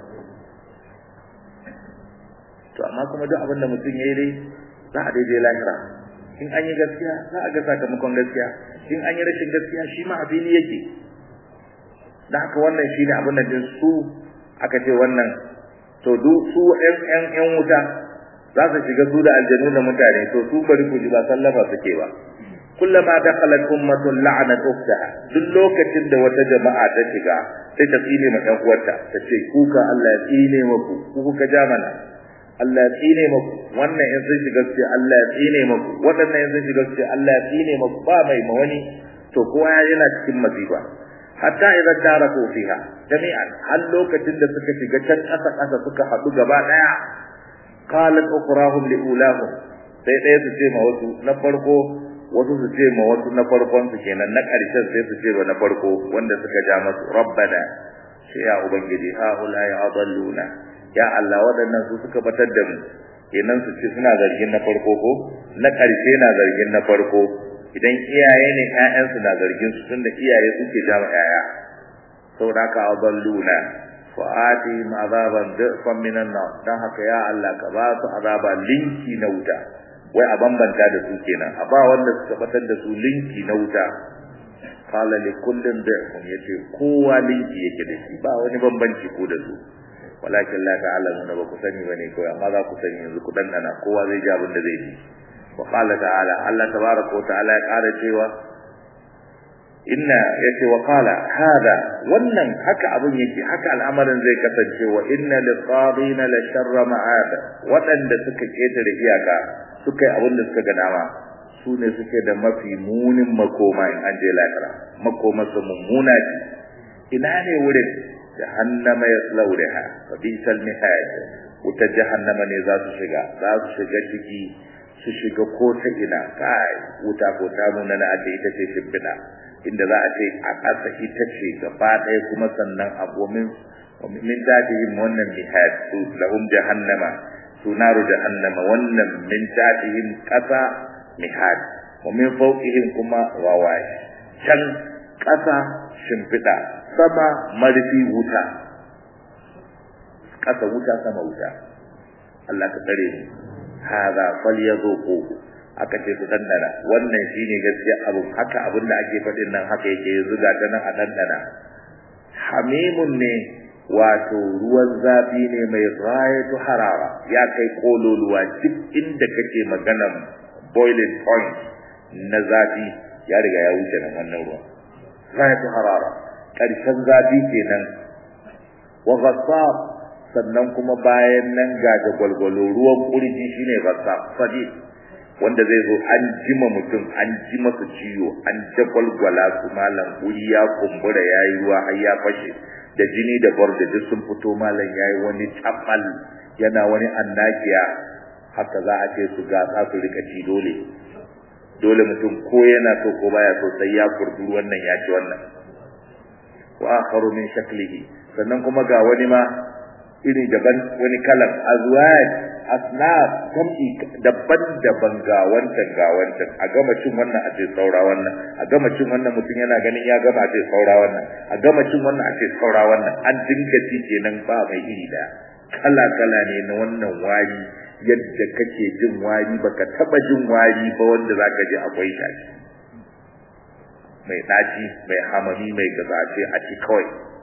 S1: to amma kuma duk abin da mutum ya yi dai za a daidai lahira in an yi gaskiya za a ga sakamakon gaskiya in an yi rashin gaskiya shi ma a fili yake da haka wannan shi ne abin da din su aka ce wannan to du su ƴan ƴan ƴan wuta za su shiga su da aljanu da mutane to su bari ku ji ba sallama suke ba kullama dakhalat ummatun la'anat ukhtaha duk lokacin da wata jama'a ta shiga sai ta tsine ma ɗan uwarta ta ce kuka Allah ya tsine maku ku kuka ja mana Allah ya tsine maku wannan in sun shiga sai Allah ya tsine maku waɗannan in sun shiga sai Allah ya tsine maku ba mai ma wani to kowa yana cikin masifa hatta idan taraku fiha jami'an har lokacin da suka shiga can ƙasa ƙasa suka haɗu gaba ɗaya qalat ukhrahum li ulahum sai ɗaya su ce ma wasu na farko wasu su ce ma wasu na farkon su kenan na ƙarshen sai su ce wa na farko wanda suka ja masu rabbana sai ya ubangiji ha ula ya adalluna ya Allah waɗannan su suka batar da mu kenan su ce suna zargin na farko ko na ƙarshe na zargin na farko idan iyaye ne ƴaƴansu na zargin su tunda iyaye suke jama ƴaƴa saboda haka adalluna fa atihim azaban dhifan minan nar dan haka ya Allah ka ba su azaba linki na wuta wai a bambanta da su kenan a ba wanda suka batar da su linki na wuta qala li kullin da'fun yace kowa linki yake da shi ba wani bambanci ko da su walakin la ta'lamuna ba ku sani bane kawai amma za ku sani yanzu ku dandana kowa zai ji abin da zai ji wa qala ta'ala Allah tabaraka wa ta'ala ya ƙara cewa inna yace wa qala hada wannan haka abin yake haka al'amarin zai kasance wa inna lis-sabina la sharra ma'ad wadanda suka ketare iyaka suka yi abin da suka ga dama su ne suke da mafi munin makoma in an je lahira makoma su mummuna ce ina ne wurin jahannama yaslawha wa bisal mihad wuta jahannama ne za su shiga za su shiga ciki su shiga ko ta ina kai wuta ko ta nuna na ake ita ce shimfiɗa inda za a ce a ƙasa ita ce gaba ɗaya kuma sannan abu min min tatihim wannan mihad su lahum jahannama su naru jahannama wannan min tatihim ƙasa mihad wa min fawqihim kuma wawaye can ƙasa shimfiɗa sama marfi wuta ƙasa wuta sama wuta Allah ka tsare ni hada falyazuqu aka ce su dandana wannan shine gaskiya abu haka abin da ake faɗin nan haka yake yanzu ga ta nan a dandana hamimun ne wato ruwan zafi ne mai ghayatu harara ya kai kololuwa duk inda kake maganan boiling point na zafi ya riga ya wuce nan wannan ruwan ghayatu harara karshen zafi kenan wa ghassab sannan kuma bayan nan ga da gwalgwalo ruwan kurji shine ghassab sadid wanda zai zo an jima mutum an ji masa ciwo an jagwalgwala su malam wuri ya kumbura ya yi ruwa har ya fashe da jini da borda duk sun fito malam ya yi wani tamal yana wani annakiya haka za a ce su gasa su rika ci dole dole mutum ko yana so ko baya so sai ya kurdu wannan ya ci wannan wa akharu min shaklihi sannan kuma ga wani ma iri daban wani kalan azwaj asnaf kamki daban-daban ga wancan ga wancan a gama cin wannan a ce saura wannan a gama cin wannan mutum yana ganin ya gama a ce saura wannan a gama cin wannan a ce saura wannan an dinga ci kenan ba mai iri da kala-kala ne na wannan wari yadda kake jin wari baka taba jin wari ba wanda zaka ji akwai shi mai daci mai hamami mai gazace a ci kawai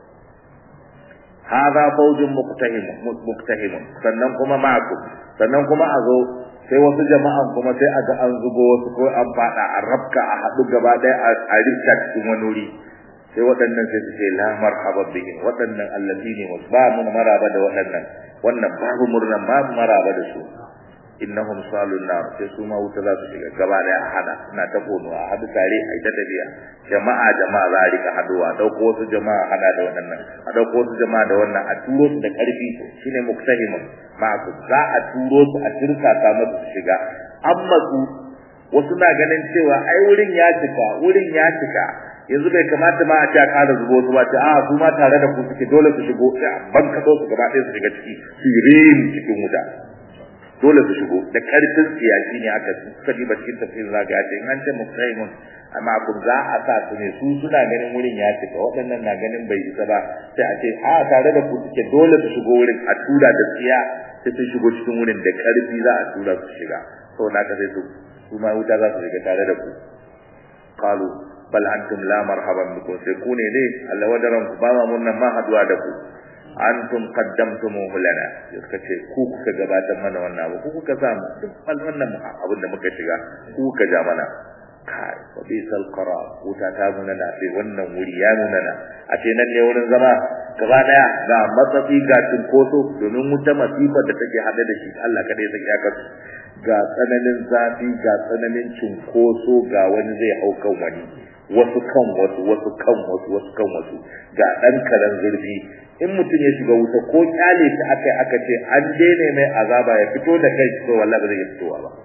S1: hadha fawjun muqtahim muqtahim sannan kuma ma'akum sannan kuma a zo sai wasu jama'an kuma sai a ga an zubo wasu ko an fada a rabka a hadu gaba daya a rikka cikin wani wuri sai waɗannan sai su ce la marhaba bihim waɗannan allazina ba mu maraba da waɗannan wannan babu murnan babu maraba da su innahum salun nar sai su ma wuta za su shiga gaba daya a hada suna ta kono a hadu tare a ita tafiya jama'a jama'a za a rika haduwa dauko wasu jama'a hada da waɗannan a dauko wasu jama'a da wannan a turo su da karfi shine muktahimun ma'aku za a turo su a turka ta musu su shiga amma su wasu na ganin cewa ai wurin ya cika wurin ya cika yanzu bai kamata ma a ce a ƙara zubo su ba ce a su ma tare da ku suke dole su shigo ban kaɗo su gaba ɗaya su shiga ciki su yi cikin wuta dole su shigo da karfin siyasi ne aka sani ba cikin tafsirin zaga ya ce in an ce musaimun amma kun za a sa su ne su suna ganin wurin ya cika waɗannan na ganin bai isa ba sai a ce a tare da ku suke dole su shigo wurin a tura da tsiya sai sun shigo cikin wurin da karfi za a tura su shiga saboda haka sai su su ma wuta za su shiga tare da ku qalu bal antum la marhaban bikum sai ku ne ne Allah wadaran ku ba ma munnan ma haduwa da ku antum qaddamtumuhu lana suka ce ku kuka gabatar mana wannan abu ku kuka sa mu duk wannan abin da muka shiga ku kuka ja mana kai wa bisal qara wuta ta nuna na sai wannan wuri ya nuna na a ce nan ne wurin zama gaba daya ga matsafi ga cinkoso domin wuta masifar da take hade da shi Allah kada ya saki aka ga tsananin zafi ga tsananin cinkoso ga wani zai hau kan wani wasu kan wasu wasu kan wasu wasu kan wasu ga dan karan zurfi in mutum ya shiga wuta ko kyale ta akai aka ce an daina mai azaba ya fito da kai to wallahi ba zai fitowa ba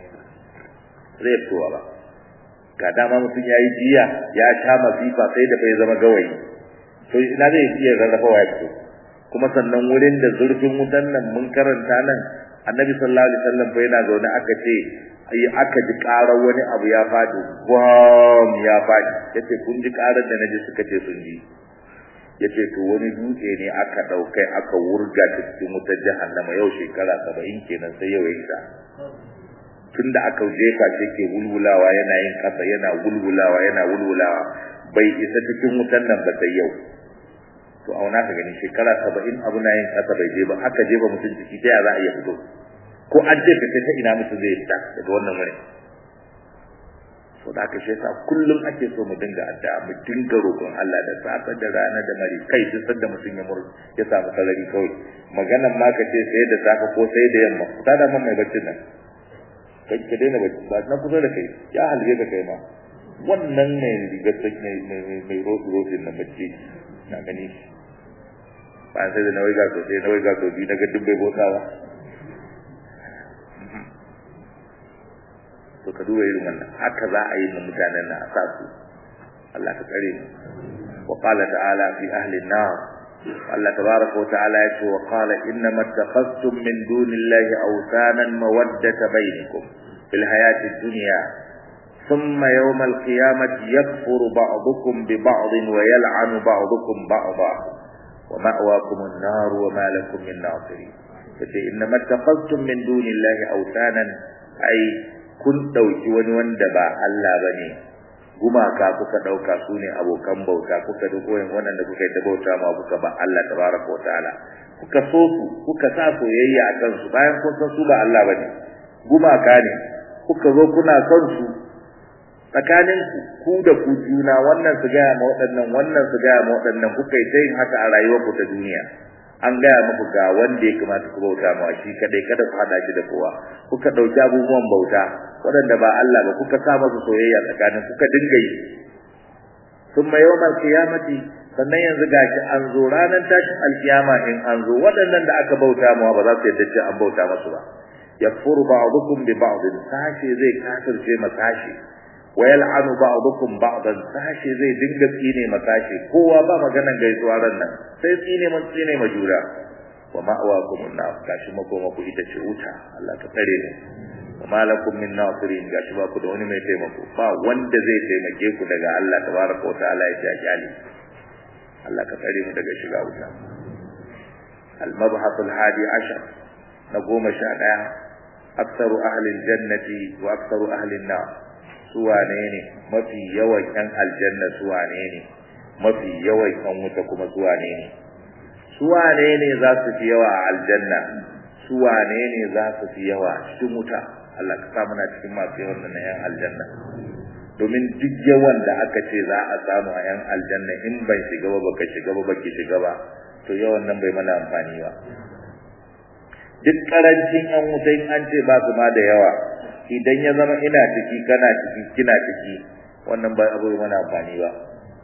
S1: zai fitowa ba ga dama mutum ya yi jiya ya sha masifa sai da bai zama gawayi to ina zai iya rarrafawa ya fito kuma sannan wurin da zurfin wutan nan mun karanta nan annabi sallallahu alaihi wasallam fa yana zaune aka ce ai aka ji karar wani abu ya fadi bam ya fadi yace kun ji karar da naji suka ce sun ji yace to wani dutse ne aka daukai aka wurga ta cikin wutar jahannama yau shekara 70 kenan sai yau ya isa tunda aka jefa shi ke wulwulawa yana yin kasa yana wulwulawa yana wulwulawa bai isa cikin wutan nan ba sai yau to auna ka gani shekara saba'in abu na yin kasa bai je ba aka je ba mutum ciki ta ya za a iya fito ko an je ka ta ina mutum zai fita daga wannan wuri to da aka shesa kullum ake so mu dinga addu'a mu dinga roƙon Allah da safe da rana da mari kai duk sanda mutum ya mur ya samu sarari kawai maganan ma ka ce sai da safe ko sai da yamma ta da mai baccin nan kai ka daina bacci ba na kusa da kai ya halge ka kai ma wannan ne rigar mai mai mai roƙi roƙin nan bacci na gani ba sai da nawai ga sosai nawai ga sosai daga duk bai botsawa to ka duba irin wannan haka za a yi mu mutanen na a sa su Allah ka tsare mu wa qala ta'ala fi ahli an-nar Allah tabaraka wa ta'ala ya ce wa qala inna mattakhastum min dunillahi awsanan mawaddata bainakum fil hayati ad-dunya ثم يوم القيامة يكفر بعضكم ببعض ويلعن بعضكم بعضا ومأواكم النار وما لكم من ناصرين فإنما اتخذتم من دون الله أوثانا أي kun ɗauki wani wanda ba Allah ba ne gumaka kuka ɗauka su ne abokan bauta kuka duk wayan waɗanda kuka yi ta bauta ma kuka ba Allah tabaraka wa ta'ala kuka so su kuka sa soyayya a kansu bayan kun san su ba Allah ba ne gumaka ne kuka zo kuna son su tsakanin ku da ku juna wannan su gaya ma waɗannan wannan su gaya ma waɗannan kuka yi ta yin haka a rayuwarku ta duniya an gaya muku ga wanda ya kamata ku bauta ma shi kadai kada ku hada shi da kowa kuka dauki abubuwan bauta waɗanda ba Allah ba kuka sa masa soyayya tsakanin kuka dinga yi thumma yawmal qiyamati sannan yanzu gashi an zo ranar tashin alkiyama in an zo waɗannan da aka bauta ma ba za su yadda ce an bauta masu ba yakfuru ba'dukum bi ba'd sashi zai kafirce ma sashi wa yal'anu ba'dukum ba'dan sashi zai dinga tsine ma sashi kowa ba maganan gaisuwa ran nan sai tsine mun tsine ma jura wa ma'awakum an-nar gashi makoma ku ita ce wuta Allah ka tsare mu wa malakum min nasirin gashi ba ku da wani mai taimako ba wanda zai taimake ku daga Allah tabaraka wa ta'ala ya ji ajali Allah ka tsare mu daga shiga wuta al-mabhath al-hadi ashar na goma sha daya aktsaru ahli al-jannati wa aktsaru ahli an-nar suwane ne mafi yawan yan aljanna suwane ne mafi yawan yan wuta kuma suwane ne suwane ne za su fi yawa a aljanna suwane ne za su fi yawa cikin wuta Allah ka sa muna cikin masu yawan nan yan aljanna domin duk yawan da aka ce za a samu a yan aljanna in ban shiga ba baka shiga ba baki shiga ba to yawan nan bai mana amfani ba duk karancin yan wuta in an ce ba su ma da yawa idan ya zama ina ciki kana ciki kina ciki wannan ba abu bai mana amfani ba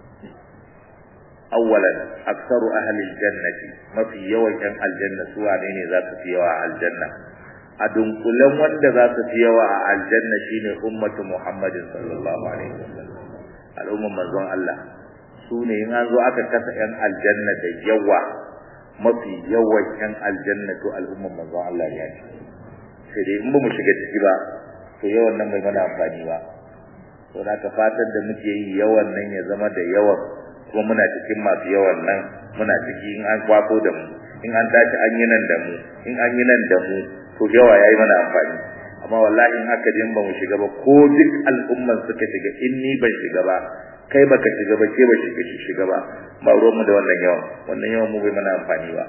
S1: awwalan aktsaru ahli aljannati mafi yawan yan aljanna su wane ne za su fi yawa a aljanna a dunkulen wanda za su fi yawa a aljanna shine ummatu muhammadin sallallahu alaihi wasallam al'umman manzon Allah su ne in an zo aka kasa yan aljanna da yawa mafi yawan yan aljanna to al'umman manzon Allah ne sai dai in ba mu shiga ciki ba to yawan nan bai mana amfani ba to da ka fatan da muke yi yawan nan ya zama da yawan kuma muna cikin masu yawan nan muna ciki in an kwako da mu in an tashi an yi nan da mu in an yi nan da mu to yawa yayi mana amfani amma wallahi in haka din ba mu shiga ba ko duk al'umman suka shiga in ni ban shiga ba kai baka shiga ba ke ba shiga shiga ba ba ruwan mu da wannan yawan wannan yawan mu bai mana amfani ba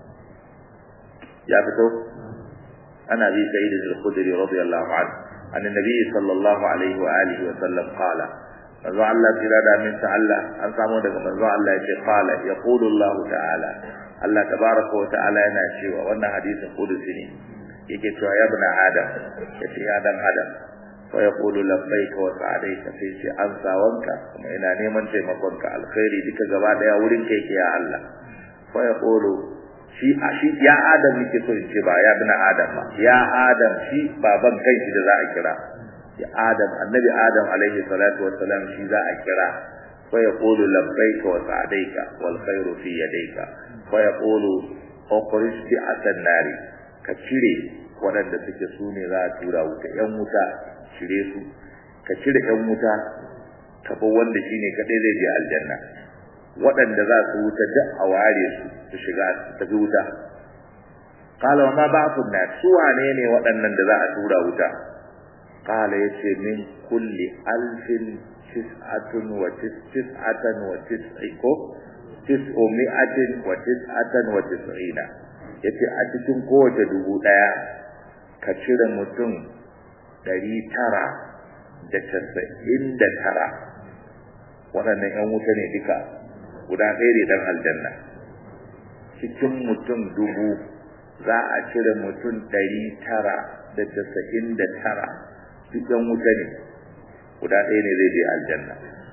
S1: ya fito ana bi sa'id al-khudri radiyallahu anhu an annabi sallallahu alaihi wa alihi wa sallam qala manzo Allah tira da min ta Allah an samu daga manzo Allah yace qala yaqulu Allah ta'ala Allah tabaraka wa ta'ala yana cewa wannan hadisin qudusi ne yake cewa ya ibn adam yace ya dan adam fa yaqulu labbaika wa sa'alaika sai ce an sawanka kuma ina neman taimakonka alkhairi duka gaba daya wurin kai ke ya Allah fa yaqulu shi a shi ya adam nake so in ce ba ya ibn adam ba ya adam shi baban kanshi da za a kira ya adam annabi adam alaihi salatu wassalam shi za a kira fa yaqulu labbaika wa sa'alaika wal khairu fi yadayka fa yaqulu ukhrij bi asan nari ka cire waɗanda suke su ne za a tura wuta ‘yan wuta cire su ka cire ‘yan wuta ka bar wanda shi ne kaɗai zai je aljanna waɗanda za su wuta duk a ware su su shiga su tafi wuta kala ma ba su na su wane ne waɗannan da za a tura wuta qala yace min kulli alfin tis'atun wa tis'atan wa tis'iko tis'u mi'atin wa tis'atan wa tis'ina yace a cikin kowace dubu daya ka cire mutum ɗari tara da casa'in da tara waɗannan 'yan wuta ne duka guda ɗaya ne dan aljanna cikin mutum dubu za a cire mutum ɗari tara da casa'in da tara duk 'yan wuta ne guda ɗaya ne zai je aljanna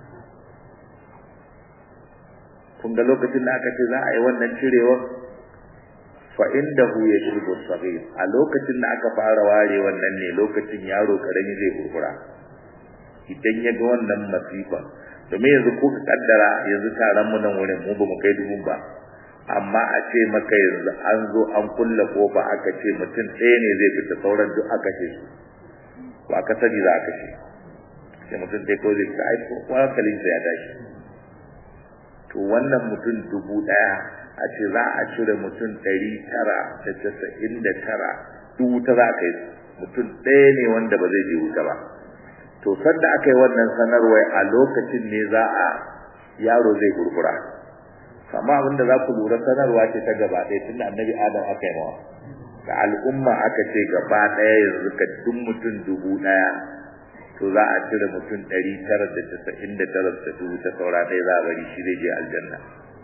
S1: kun ga lokacin da aka ce za a yi wannan cirewar fa indahu yashrubu saghir a lokacin da aka fara ware wannan ne lokacin yaro karami zai kurkura idan ya ga wannan masifa domin yanzu ko ka kaddara yanzu taron mu nan wurin mu ba mu kai dubun ba amma a ce maka yanzu an zo an kulle kofa aka ce mutum ɗaya ne zai fita sauran duk aka ce su ba ka sani za a kashe sai mutum ɗaya kawai zai fita aiko ko hankalinsa ya tashi to wannan mutum dubu ɗaya a ce za a cire mutum ɗari tara da casa'in da tara duk wuta za a kai mutum ɗaya ne wanda ba zai je wuta ba to sanda aka yi wannan sanarwar a lokacin ne za a yaro zai gurgura amma abin da za ku lura sanarwa ce ta gaba ɗaya tun da annabi adam aka yi mawa da al'umma aka ce gaba ɗaya yanzu ka duk mutum dubu ɗaya to za a cire mutum ɗari tara da casa'in da tara da dubu ta saura ɗaya za a bari shi zai je aljanna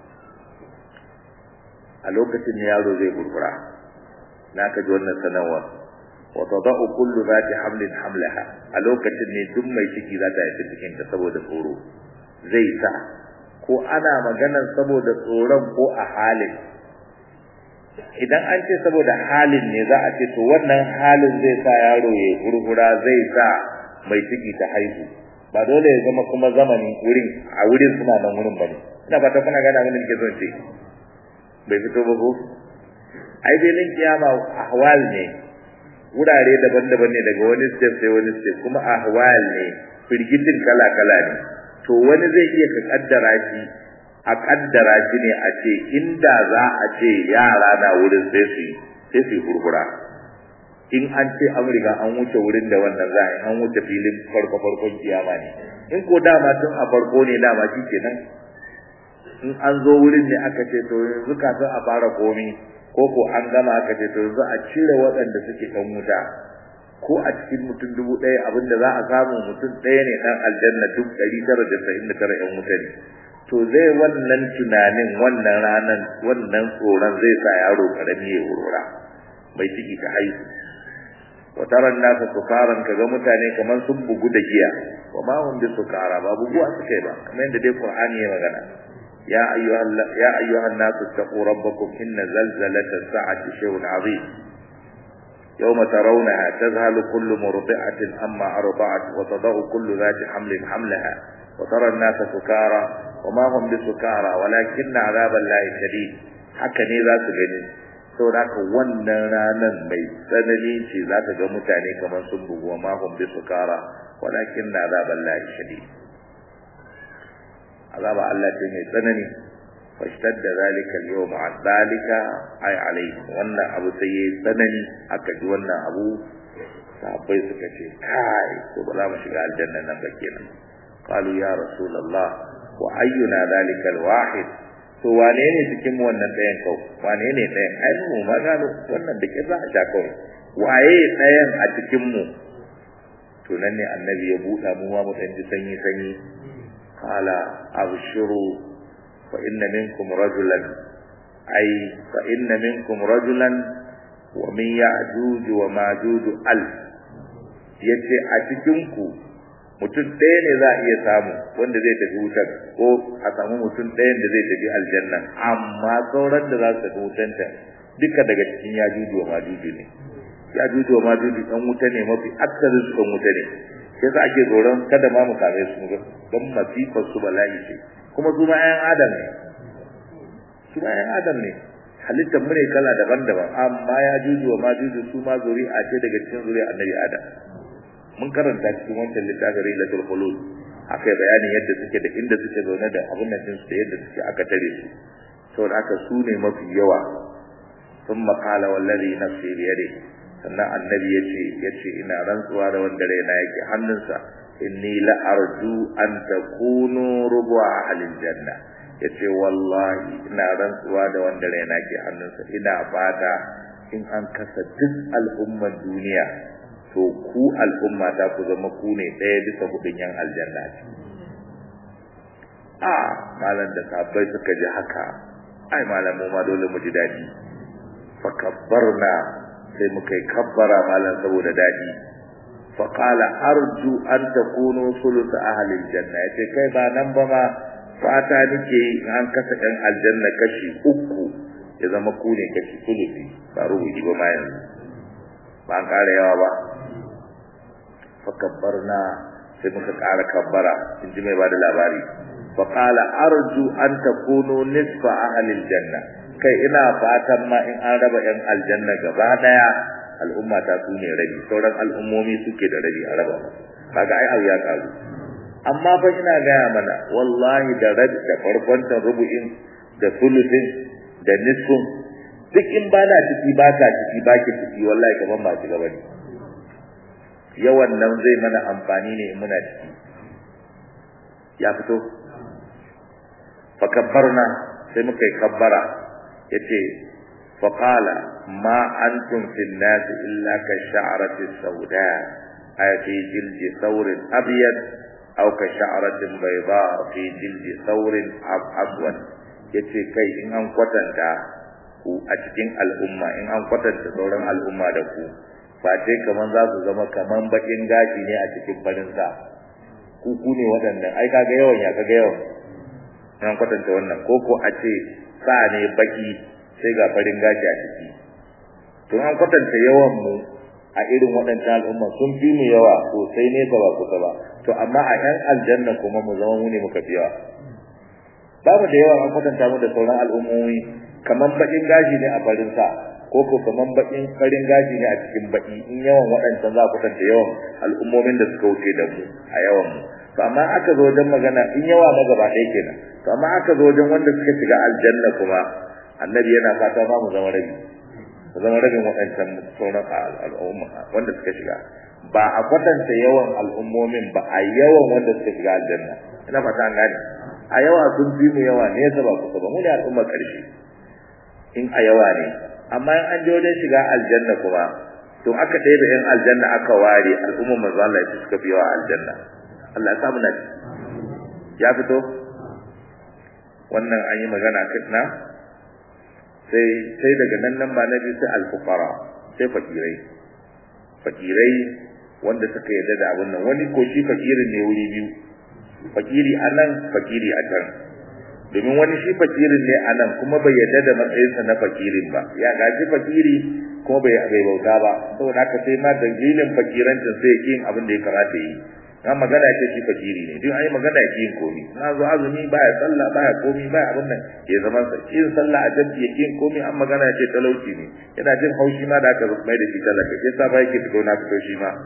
S1: a lokacin ne yaro zai gurgura na ka ji wannan sanarwar wa tadau kullu zati hamlin hamlaha a lokacin ne duk mai ciki za ta haifi cikin ta saboda tsoro zai sa ko ana maganar saboda tsoron ko a halin idan an ce saboda halin ne za a ce to wannan halin zai sa yaro ya gurgura zai sa mai ciki ta haihu ba dole ya zama kuma zamani wurin a wurin suna nan wurin bane ina ba ta kuna gana mini ke son ce bai fito ba ko ai filin kiyama ahwal ne wurare daban-daban ne daga wani step sai wani step kuma ahwal ne firgitin kala-kala ne to wani zai iya ka kaddara shi a kaddara shi ne a ce inda za a ce yara na wurin sai su sai su hurhura in an ce an riga an wuce wurin da wannan za a an wuce filin farko farkon kiyama ne in ko dama tun a farko ne dama shi kenan in an zo wurin ne aka ce to yanzu kafin a fara komi ko ko an gama aka ce to yanzu a cire waɗanda suke kan wuta ko a cikin mutum dubu ɗaya abinda za a samu mutum ɗaya ne ɗan aljanna duk ɗari tara da sa'in da tara ƴan wuta ne to zai wannan tunanin wannan ranan wannan tsoron zai sa yaro karami ya wurwura mai ciki ta haihu wa taran nasa sukaran kaga mutane kamar sun bugu da giya wa ma hum bi sukara ba buguwa suka yi ba kamar yadda dai qur'ani ya magana يا أيها, يا أيها الناس اتقوا ربكم إن زلزلة الساعة شيء عظيم يوم ترونها تذهل كل مرضعة أما أرضعت وتضع كل ذات حمل حملها وترى الناس سكارى وما هم بسكارى ولكن عذاب الله شديد haka ne za su gani saboda haka wannan ranar mai tsanani ce za ta ga mutane kamar sun bugu ma hum bi sukara walakin na azaban lahi shadid azaba Allah ce mai tsanani fashtadda zalika al-yawm an zalika ay alayhi wannan abu sai yayi tsanani aka ji wannan abu sahabbai suka ce kai to ba za mu shiga aljanna nan ba kenan qalu ya rasulullah wa ayyuna zalika al-wahid to wane ne cikin mu wannan ɗayan kau wane ne ɗayan ai mu ma gano wannan da ke za a sha kawai waye ɗayan a cikin mu to nan ne annabi ya buɗa mu ma mu ɗan ji sanyi sanyi قال أبشروا فإن منكم رجلا أي فإن منكم رجلا ومن يعجوج وماجوج ألف yace a cikinku mutum ɗaya ne za a iya samu wanda zai tafi wutar ko a samu mutum ɗayan da zai tafi aljanna amma sauran da za su tafi wutanta duka daga cikin ya juju wa majuju ne ya juju wa majuju ɗan wuta ne mafi aksarin su ɗan wuta ne sai sa ake tsoron kada ma mu same su don masifar su bala'i ce kuma su ma 'yan adam ne su ma 'yan adam ne halittar mu ne kala daban-daban amma ya juju wa ma juju su ma zuri'a ce daga cikin zuri'a annabi adam mun karanta cikin wancan littafin rilatul khulud aka bayanin yadda suke da inda suke zaune da abin nan su da yadda suke aka tare su saboda haka su ne mafi yawa ثم قال والذي نفسي بيده sannan annabi yace yace ina rantsuwa da wanda raina yake hannunsa inni la arju an takunu rubu'a ahlil janna yace wallahi ina rantsuwa da wanda raina ke hannunsa ina fata in an kasa duk al'ummar duniya to ku al'umma ta ku zama ku ne ɗaya bisa hudun yan aljanna a malam da sabbai suka ji haka ai malamu ma dole mu ji daɗi fa kabbarna sai muka yi kabbara malam saboda daɗi fa qala arju an takunu thuluth ahli aljanna yace kai ba nan ba ma fata nake an kasa ɗan aljanna kashi uku ya zama ku ne kashi thuluthi ba rubuci ba ma yanzu ba an ƙara yawa ba fa kabbarna sai muka ƙara kabbara in ji mai ba da labari fa qala arju an takunu nisfa ahli aljanna kai ina fatan ma in an raba yan aljanna gaba daya al'umma ta su ne rabi sauran al'ummomi suke da rabi a raba kaga ai abu ya karu amma fa ina gaya mana wallahi da rabi da farkon rubu'in da sulusin da nisfun duk in ba na ciki ba ka ciki ba ki ciki wallahi kaman ba shiga bane yawan nan zai mana amfani ne in muna ciki ya fito fa kabbarna sai muka yi kabbara yace fa qala ma antum fil nas illa ka sha'rati sauda ay fi jildi thawrin abyad aw ka sha'ratin bayda fi jildi thawrin aswad yace kai in an kwatanta ku a cikin al'umma in an kwatanta sauran al'umma da ku ba ce kaman za su zama kaman bakin gashi ne a cikin farin sa ku ku ne waɗannan ai kaga yawan ya kaga yawan an kwatanta wannan ko ko a ce sa ne baki sai ga farin gashi a ciki to an kwatanta yawan mu a irin waɗannan al'umma sun fi mu yawa sosai ne ba kusa ba to amma a yan aljanna kuma mu zama mu ne muka fi yawa babu da yawa an kwatanta mu da sauran al'ummomi kaman bakin gashi ne a farin sa ko ko kaman bakin farin gashi ne a cikin baki in yawan waɗancan za ku kwatanta yawan al'ummomin da suka wuce da mu a yawan mu to amma aka zo wajen magana in yawa na gaba ɗaya kenan to amma aka zo wajen wanda suka shiga aljanna kuma annabi yana fata ma mu zama rabi mu zama rabin waɗancan sauran al'umma wanda suka shiga ba a kwatanta yawan al'ummomin ba a yawan wanda suka shiga aljanna ina fata an gane a yawa sun fi mu yawa ne ba kusa ba mu ne al'umma ƙarshe in a yawa ne amma in an je wajen shiga aljanna kuma to aka ɗaya da yan aljanna aka ware al'umma manzo Allah ya suka fi yawa aljanna Allah ya sa mu na ya fito wannan an yi magana kitna sai sai daga nan nan ba na biyu sai alfuqara sai fakirai fakirai wanda suka yarda da abin nan wani ko shi fakirin ne wuri biyu fakiri anan fakiri a can domin wani shi fakirin ne anan kuma bai yarda da matsayinsa na fakirin ba ya gaji fakiri kuma bai bai bauta ba saboda haka sai ma dalilin fakirancin sai yake yin abin da ya kamata yi na magana ce shi fakiri ne duk an yi magana yake yin komi na zo azumi baya sallah baya komi baya abin nan ya zama sa yin sallah a jami'i yake yin komi an magana ce talauci ne yana jin haushi ma da aka mai da shi talaka sai sa ba yake fito na fito shi ma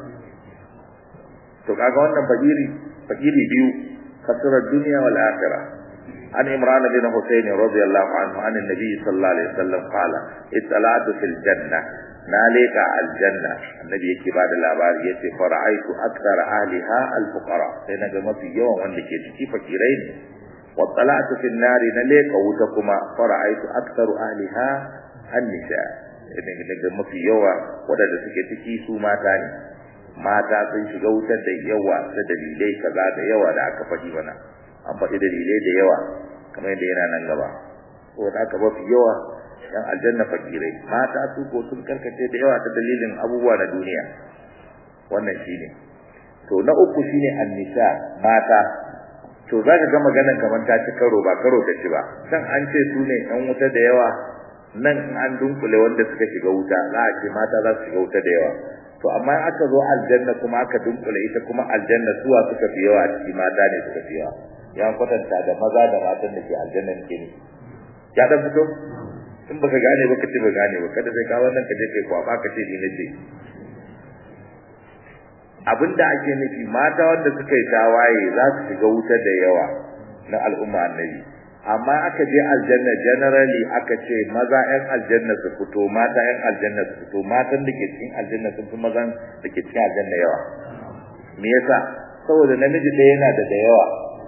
S1: to kaga wannan fakiri fakiri biyu kasurar duniya wal akhirah عن عمران بن حسين رضي الله عنه عن النبي صلى الله عليه وسلم قال اطلعت في الجنة نالك الجنة النبي يكي بعد الأبار يتي فرأيت أكثر أهلها الفقراء سينا ما في يوم وانك يتكي فكيرين واطلعت في النار نالك وتكما فرأيت أكثر أهلها النساء daga mafi yawa waɗanda suke ciki su mata ne mata sun shiga wutar da yawa da dalilai kaza da yawa da aka faɗi mana an faɗi dalilai da yawa kamar yadda yana nan gaba ko da aka mafi yawa yan aljanna fakirai mata su ko sun karkace da yawa ta dalilin abubuwa na duniya wannan shine to na uku shine annisa mata to zaka ga maganar kamar ta ci karo ba karo ta ci ba kan an ce su ne yan wuta da yawa nan an dunkule wanda suka shiga wuta za a ce mata za su shiga wuta da yawa to amma aka zo aljanna kuma aka dunkule ita kuma aljanna suwa suka fi yawa a ciki mata ne suka fi yawa ya kwatanta da maza da matan da ke aljanna ke ne ya dan fito in baka gane ba kace ba gane ba kada sai ka wannan ka je kai kwaba ka ce ni nace abinda ake nufi mata wanda suka yi tawaye za su shiga wuta da yawa na al'umma annabi amma aka je aljanna generally aka ce maza ƴan aljanna su fito mata ƴan aljanna su fito matan da ke cikin aljanna sun fi mazan da ke cikin aljanna yawa me yasa saboda namiji ɗaya yana da da yawa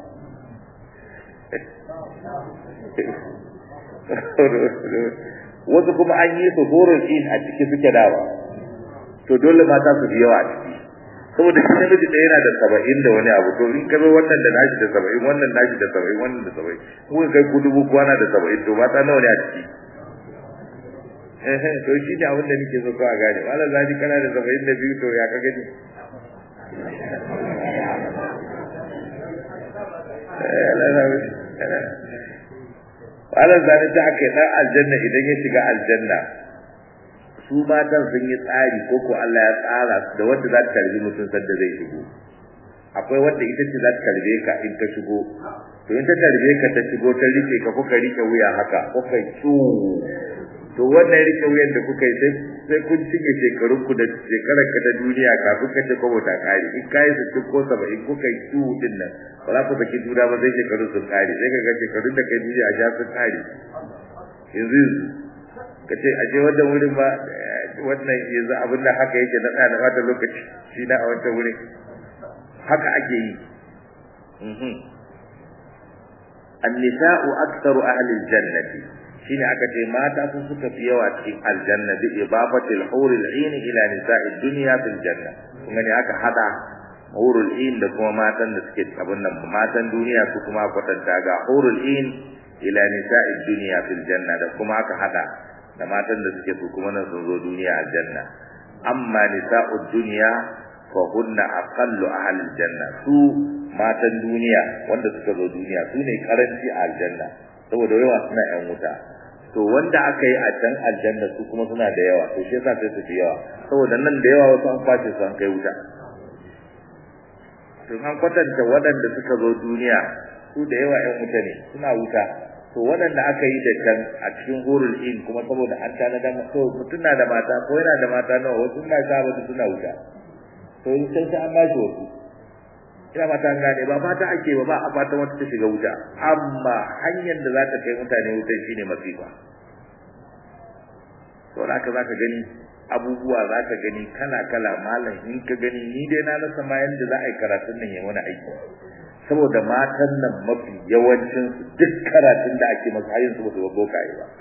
S1: wasu kuma an yi su horon in a ciki suke dawa to dole mata su fi yawa a ciki saboda shi namiji da yana da saba'in da wani abu to in ka zo wannan da nashi da saba'in wannan nashi da saba'in wannan da saba'in kuka kai ku dubu kwana da saba'in to mata nawa ne a ciki eh to shi ne abin da nake so ka gane malam zaji kana da saba'in da biyu to ya ka gani Malam zani ta aka yi ɗan aljanna idan ya shiga aljanna su matan sun yi tsari ko ko Allah ya tsara da wanda za ta tarbi mutum sanda zai shigo akwai wanda ita ce za ta tarbe ka in ka shigo to in ta tarbe ka ta shigo ta rike ka kuka rike wuya haka kuka tsu to wannan rike wuyan da kuka yi sai sai kun cinye shekarun ku da shekarar ka ta duniya kafin ka ce kwabo ta kare in kayi sittin ko saba'in kuka yi tsu din nan ba za ku saki juna ba sai shekarun sun kare sai ka ga shekarun da kai duniya ja sun kare yanzu yanzu ka ce aje wannan wurin ba wannan yanzu abin da haka yake na tsaya da bata lokaci shi na a wancan wurin haka ake yi annisa'u aktsaru ahli aljannati shine aka ce mata sun suka fi yawa cikin aljanna bi ibafatil hurul ain ila nisa'i dunya fil janna kuma ne aka hada hurul ain da kuma matan da suke abin nan matan duniya su kuma kwatanta ga hurul ain ila nisa'i dunya fil janna da kuma aka hada da matan da suke su kuma nan sun zo duniya aljanna amma nisa'ud dunya fa hunna aqallu ahli aljanna su matan duniya wanda suka zo duniya su ne karanci a aljanna saboda yawa suna yan wuta to wanda aka yi a can aljanna su kuma suna da yawa to shi yasa sai su fi yawa saboda nan da yawa wasu an kwace su an kai wuta to an kwatanta waɗanda suka zo duniya su da yawa yan wuta ne suna wuta to waɗanda aka yi da can a cikin hurul in kuma saboda an tana da to mutum na da mata ko yana da mata nawa wasu na sa wasu suna wuta to in sai sai an ba shi wasu ina mata an gane ba fata ake ba ba a fata wata ta shiga wuta amma hanyar da za ta kai mutane wutar shine masifa to haka za ka gani abubuwa za ka gani kala kala malam in ka gani ni dai na rasa ma yanda za a yi karatun nan ya wani aiki saboda matan nan mafi yawancin su duk karatun da ake masu hayin su ba su boka yi ba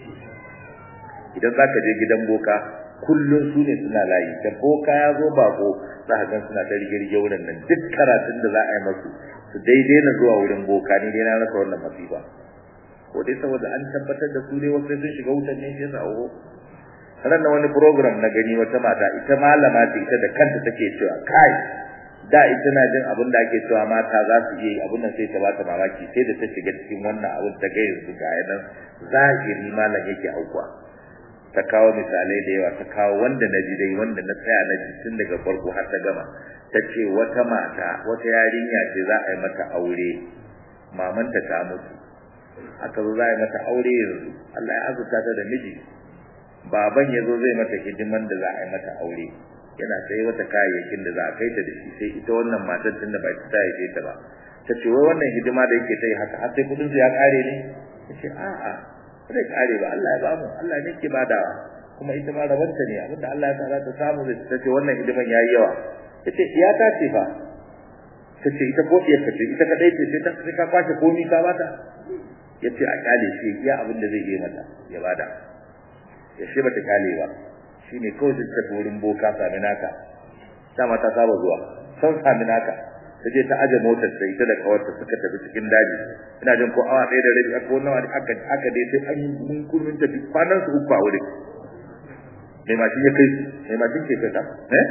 S1: idan za ka je gidan boka kullum su ne suna layi da boka ya zo bako za ka gan suna ta rige wurin nan duk karatun da za a yi masu su daidai na zuwa wurin boka ni dai na rasa wannan masifa ko dai saboda an tabbatar da su ne wasu sun shiga wutan ne shi yasa oho ran wani program na gani wata mata ita malama ce ita da kanta take cewa kai da ita na jin abin da ake cewa mata za su yi abin nan sai ta bata mamaki sai da ta shiga cikin wannan abin ta ga yanzu ga yanan zahiri malam yake aukuwa ta kawo misalai da yawa ta kawo wanda na ji dai wanda na tsaya na ji tun daga farko har ta gama ta ce wata mata wata yarinya ce za a yi mata aure mamanta ta mutu aka zo za a yi mata aure yanzu Allah ya azurta ta da miji baban ya zo zai mata hidiman da za a yi mata aure yana sai wata kayayyakin da za a kai ta da shi sai ita wannan matar tun da ba ta haife ta ba ta ce wai wannan hidima da yake ta yi haka har sai kudin su ya kare ne ta ce a'a zai kare ba Allah ya bamu Allah ne ke badawa kuma ita ma rabanta ne abinda Allah ya sa ta samu da ta ce wannan hidiman yayi yawa ta ce ya ta ce fa ta ce ita ko iyar ta ce ita kadai ce sai ta sai ka kwashe komi ka bata ya ce a kyale shi ya abin da zai yi mata ya bada ya shi bata kyale ba shine kawai ta tafi wurin boka sami naka dama ta saba zuwa san sami naka ta je ta aje motar sai ita da kawarta suka tafi cikin daji ina jin ko awa ɗaya da rabi aka wannan wani aka aka dai sai an yi munkurin tafi kwanan su uku a wurin mai mashin ya kai su mai mashin ke kai ta eh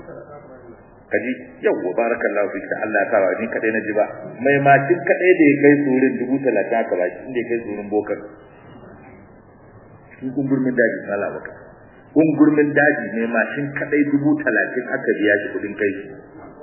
S1: kaji yawwa barakallahu fi ta Allah ya sa ni kadai na ji ba mai mashin kadai da ya kai su wurin dubu talatin aka ba shi inda ya kai su wurin bokar cikin gungurmin daji mala baka gungurmin daji mai mashin kadai dubu talatin aka biya shi kudin kai shi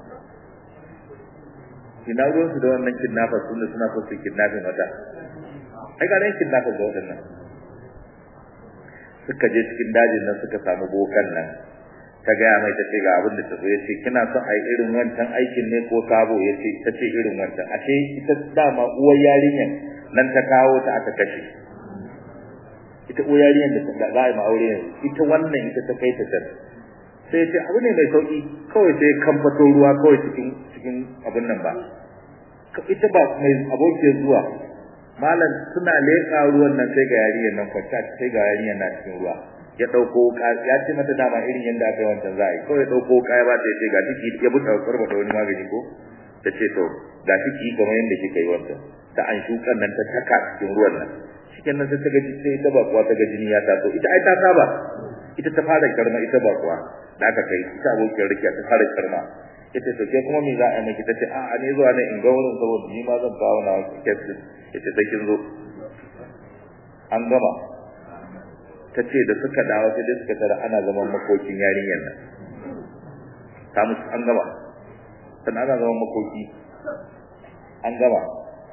S1: ina ruwan su da wannan kidnappers sun suna so su kidnapping wata ai ga nan kidnappers da wadannan suka je cikin dajin nan suka samu bokan nan ta gaya mai ta ce ga abin da ta zo ya ce kina son a yi irin wancan aikin ne ko sabo ya ce ta ce irin wancan ashe ita dama uwar yarinyar nan ta kawo ta aka kashe ita uwar yarinyar da za a yi ma'aure yanzu ita wannan ita ta kai ta can sai ce abu ne mai sauki kawai sai kamfato ruwa kawai cikin cikin abin nan ba ita ba mai abokiyar zuwa malam suna leƙa ruwan nan sai ga yarinyar nan kwanta sai ga yarinyar na cikin ruwa ya dauko ka ya ce mata dama irin yanda aka wancan za a yi kawai dauko kaya ba ta ce ga ciki ya buta karba da wani magani ko ta ce to ga ciki kamar yanda kika yi wancan ta an shukan nan ta taka cikin ruwan nan cikin nan sai ta gaji sai ta ba kuwa ta ga jini ya taso ita ai ta saba ita ta fara karma ita ba kuwa da aka kai ita abokin rikiya ta fara karma ita to ke kuma me za a yi miki tace a a ne zuwa ne in ga wurin saboda ni ma zan kawo na kesin ita sai kin zo an gama ta ce da suka dawo sai da suka tara ana zaman makokin yarinyar nan ta musu an gama sannan ana zaman makoki an gama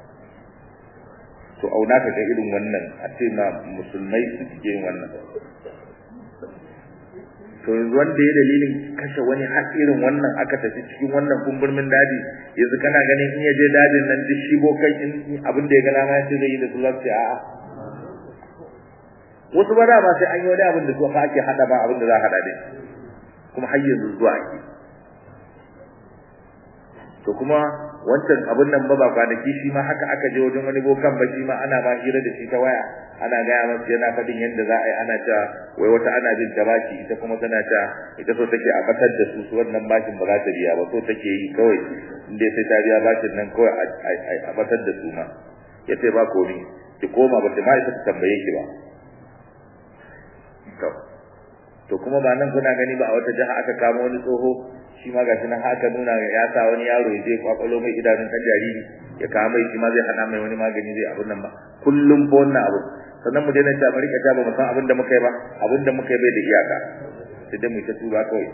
S1: to auna ka ga irin wannan a ce ma musulmai su cike yin wannan to yanzu wanda ya dalilin kashe wani har irin wannan aka tafi cikin wannan kumburmin daji yanzu kana ganin in ya je dajin nan duk shi bokan in abin da ya gana ma yace zai yi da su za su ce a'a wasu ba da ba sai an yi wani abin da su ake hada ba abin da za a hada dai kuma har yanzu zuwa ake to kuma wancan abin nan ba ba kwanaki shi ma haka aka je wajen wani bokan ba shi ma ana ma hira da shi ta waya ana gaya masa yana faɗin yadda za a yi ana cewa wai wata ana jin ta baki ita kuma tana cewa ita so take a batar da su su wannan bashin ba za ta biya ba so take yi kawai inda sai ta biya bashin nan kawai a batar da su ma ya ce ba komi ki koma ba ta ma ita ta tambaye ki ba to to kuma ba nan kuna gani ba a wata jiha aka kama wani tsoho shi ma gashi nan haka nuna ya sa wani yaro ya je kwakwalo mai idanun kan jariri ya kawo mai shi ma zai hana mai wani magani zai abun nan ba kullum ko wannan abu sannan mu daina ta bari ka ta ba mu san abin da muka yi ba abin da muka yi bai da iyaka sai dai mu ta tuba kawai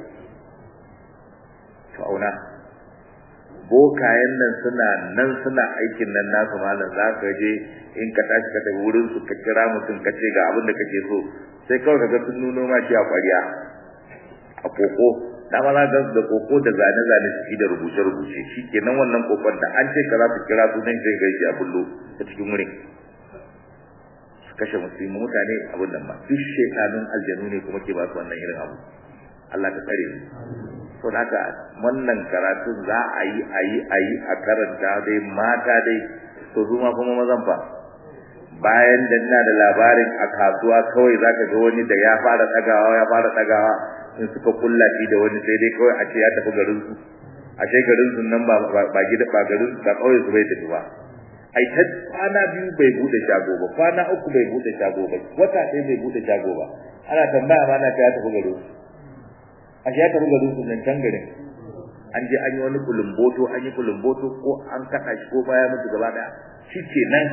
S1: to auna bokayen nan suna nan suna aikin nan nasu malam za ka je in ka tashi ka tafi wurin su ka kira mutum ka ce ga abin da kake so sai kawai ka ga sun nuno ma shi a ƙwariya a koko dama za ga da koko da zane zane ciki da rubuce rubuce shi kenan wannan kokon da an ce ka za su kira su nan sai gaishe a bullo ta cikin wurin su kashe musulmi mutane abin nan ma duk shekanun aljanu ne kuma ke ba su wannan irin abu Allah ta tsare mu to haka wannan karatu za a yi a yi a yi a karanta dai mata dai to su ma kuma mazan fa bayan da ina da labarin a kasuwa kawai zaka ga wani da ya fara tsagawa ya fara tsagawa in suka kulla shi da wani sai dai kawai a ce ya tafi garin su a ce garin su nan ba ba gida ba garin ba kawai su bai tafi ba ai ta kwana biyu bai bude shago ba kwana uku bai bude shago ba wata ɗaya bai bude shago ba ana tambaya ma na ta ya tafi garin su a shi ya tafi garin su nan can garin an je an yi wani kulumboto an yi kulumboto ko an kaɗa shi ko baya mutu gaba ɗaya shi ke nan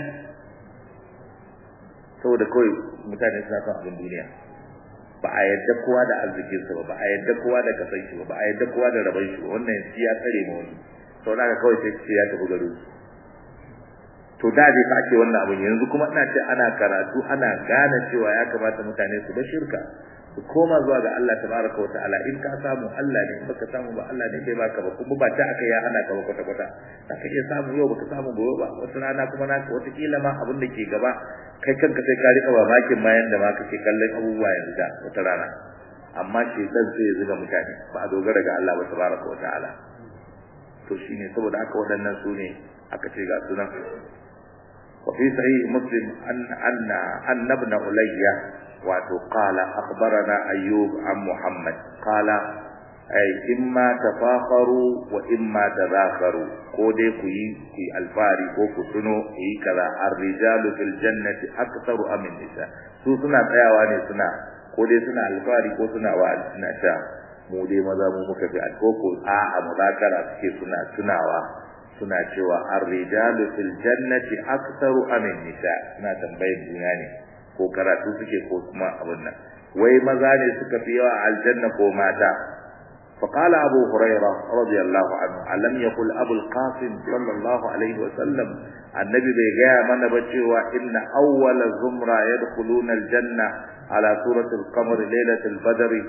S1: saboda kawai mutane suna son abin duniya ba a yadda kowa da arzikinsa ba ba a yadda kowa da kasan shi ba ba a yadda kowa da rabon shi ba wannan shi ya tsare ma wani sau da kawai sai ce ya tafi garin su to da dai fa ake wannan abin yanzu kuma ina ce ana karatu ana gane cewa ya kamata mutane su ba shirka su koma zuwa ga Allah tabaraka wa ta'ala in ka samu Allah ne in baka samu ba Allah ne bai baka ba kuma ba ta aka ya hana ka ba kwata kwata ka iya samu yau baka samu gobe ba wata rana kuma na wata kila ma abin da ke gaba kai kanka sai ka rika mamakin ma yanda ma kake kallon abubuwa yanzu da wata rana amma shedan sai ya zuga mutane ba a dogara ga Allah ba tabaraka wa ta'ala to shine saboda haka waɗannan su ne aka ce ga sunan وفي صحيح مسلم أن أن أن ابن عليا وقال أخبرنا أيوب عن محمد قال أي إما تفاخروا وإما تذاكروا كودي كي كي الفاري كو كتنو كي كذا الرجال في الجنة أكثر أم النساء su suna tsayawa ne suna ko dai suna alfari ko suna wa suna ta mu dai maza mu muka fi alkoko a a muzakara suke suna tunawa suna cewa ar-rijalu fil jannati aktharu am nisa suna tambayar juna ne ko karatu suke ko kuma abin nan wai maza ne suka fi yawa aljanna ko mata فقال أبو هريرة رضي الله عنه ألم يقل أبو القاسم صلى الله عليه وسلم النبي بيجاء من بجوا إن أول زمرة يدخلون الجنة على سورة القمر ليلة البدر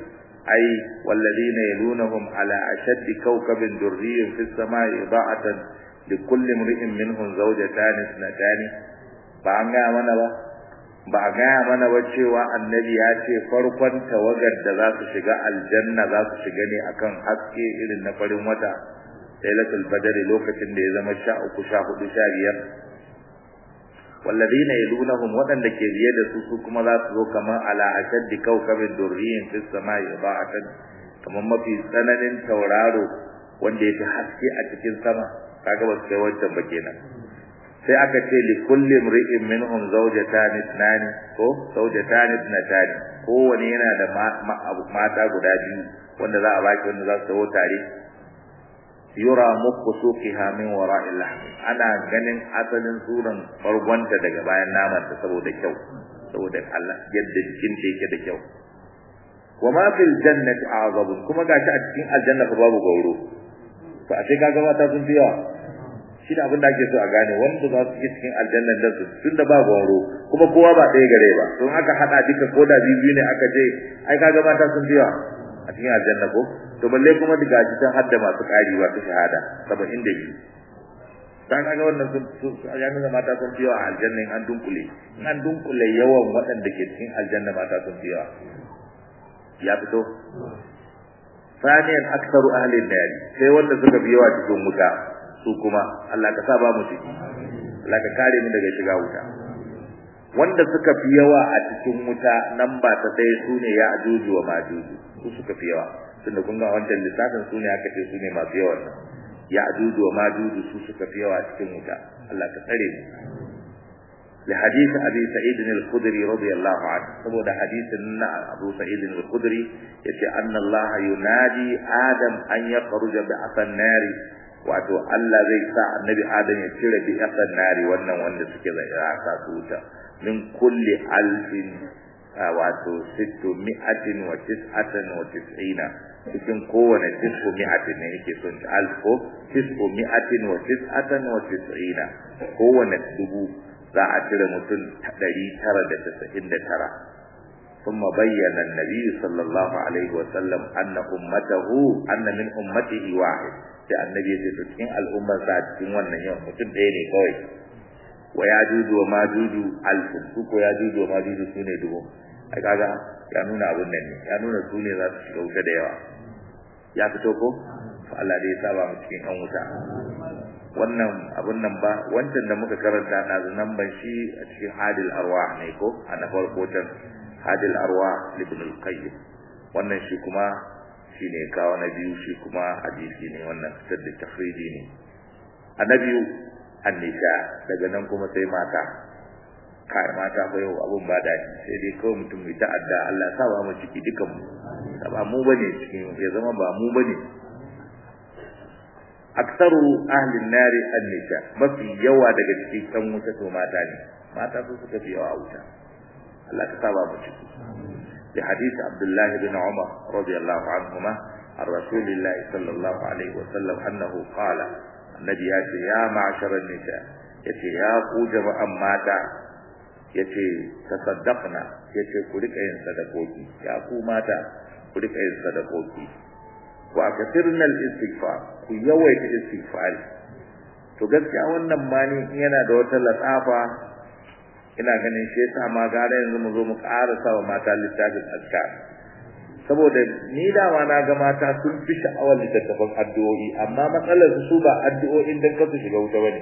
S1: ai walladhina yalunhum ala ashaddi kawkabin durriyyin fis samai da'atan likulli imri'in minhum zawjatan ithnatan ba an ga mana ba ba a gaya mana ba cewa annabi ya ce farkon tawagar da za su shiga aljanna za su shiga ne akan haske irin na farin wata lailatul badr lokacin da ya zama sha uku sha hudu sha biyar walladina yalunahum wadanda ke biye da su su kuma za su zo kamar ala ashaddi kawkabin durriyin fis samai ba'atan kamar mafi tsananin tauraro wanda ya fi haske a cikin sama kaga ba su kai wancan ba kenan sai aka ce li kulli imri'in minhum zawjatan ithnani ko zawjatan ithnatan kowane yana da mata guda biyu wanda za a baki wanda za su tawo tare yura muku suqiha min wara'il lahm ana ganin asalin suran bargonta daga bayan naman ta saboda kyau saboda Allah yadda jikin ta yake da kyau wa ma fil jannati a'zab kuma gashi a cikin aljanna fa babu gauro to a sai kaga mata sun fi yawa shi da abin da ake so a gane wanda za su yi cikin aljannan da su tun da ba goro kuma kowa ba ɗaya gare ba don aka haɗa duka ko da biyu ne aka je ai kaga mata sun biya a cikin aljanna ko to balle kuma daga cikin hadda masu ƙari ba su shahada saba'in da biyu ta kaga wannan sun ya nuna mata sun biya a aljanna in an dunkule in an dunkule yawan waɗanda ke cikin aljanna mata sun biya ya fito ثانيا أكثر أهل النار sai wanda suka biyawa cikin wuta su kuma Allah ka sa ba mu ciki Allah ka kare mu daga shiga wuta wanda suka fi yawa a cikin wuta nan ba ta ɗaya su ne ya ajuju wa majuju su suka fi yawa tunda kun ga wancan lissafin su ne aka ce su ne masu yawan nan ya ajuju wa majuju su suka fi yawa a cikin wuta Allah ka tsare mu لحديث أبي سعيد الخدري رضي الله عنه سبب حديث أبو سعيد الخدري يتي أن الله ينادي آدم أن يخرج بأسى النار wato Allah zai sa annabi Adam ya cire bi asan nari wannan wanda suke da aka tuta min kulli alfin wato sittu mi'atin wa tis'atan wa tis'ina cikin kowane tis'u mi'atin ne yake son alfo tis'u mi'atin wa tis'atan wa tis'ina kowane dubu za a cire mutum ɗari tara da tasa'in da tara ثم بين النبي صلى الله عليه وسلم أن أمته أن من أمته واحد sai annabi ya ce to cikin al'ummar sa cikin wannan yau mutum ɗaya ne kawai wa ya juju wa majuju alfu su ko ya juju wa majuju su ne dubu a kaga ya nuna abin nan ne ya nuna su ne za su shiga wuta da yawa ya fito ko fa Allah dai ya saba mu cikin an wuta wannan abun nan ba wancan da muka karanta na nan ban shi a cikin hadil arwah ne ko a na farko can hadil arwah ibn al-qayyim wannan shi kuma shi ne kawo na biyu shi kuma hadisi ne wannan fitar da tafridi ne a na biyu annisha daga nan kuma sai mata kai mata fa yau abun ba daɗi sai dai kawai mutum mai ta'adda Allah sa ba mu ciki dukan mu ba mu bane cikin ya zama ba mu bane aksaru ahli nari annisha mafi yawa daga cikin kan wuta to mata ne mata su suka fi yawa wuta Allah ka saba mu ciki لحديث عبد الله بن عمر رضي الله عنهما عن رسول الله صلى الله عليه وسلم أنه قال النبي ياتي يا معشر النساء يتي يا قوجب أماتا يتي تصدقنا يتي كلك ين صدقوكي يا قوماتا كلك ين صدقوكي وأكثرنا الاستغفار ku yawaita istighfari to gaskiya wannan mani yana da wata latsafa ina ganin shi yasa ma gara yanzu mu zo mu ƙara sawa mata littafin azkar saboda ni dama na ga mata sun fi sha'awar littattafan addu'o'i amma matsalar su ba addu'o'in dan kasu shiga wuta bane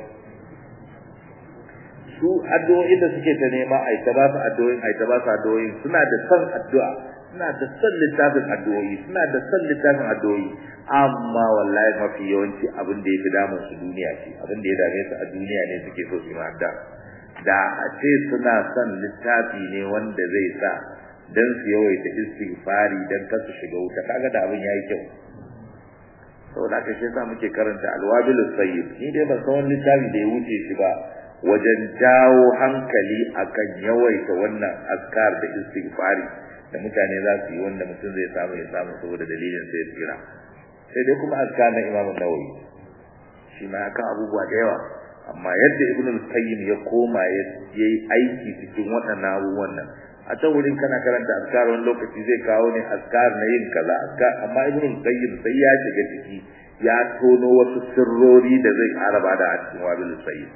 S1: su addu'o'in da suke ta nema ai ta ba su addu'o'in ai ta ba su addu'o'in suna da son addu'a suna da son littafin addu'o'i suna da son littafin addu'o'i amma wallahi mafi yawanci abin da ya fi damun su duniya ce abin da ya dame su a duniya ne suke so su yi addu'a da a ce suna son littafi ne wanda zai sa dan su yawaita istighfari dan kar su shiga wuta kaga da abin yayi kyau saboda haka shi yasa muke karanta alwabilus sayyid ni dai ban san wani littafi da ya wuce shi ba wajen jawo hankali akan yawaita wannan askar da istighfari da mutane za su yi wanda mutum zai samu ya samu saboda dalilin sai tsira sai dai kuma askar na Imam Nawawi shi ma akan abubuwa da yawa amma yadda Ibn al-Qayyim ya koma ya yi aiki cikin waɗannan abubuwan nan a ta wurin kana karanta azkar wani lokaci zai kawo ne azkar na yin kaza azkar amma ibn qayyim sai ya shiga ciki ya tono wasu sirrori da zai ƙara bada a cikin wabil sayyid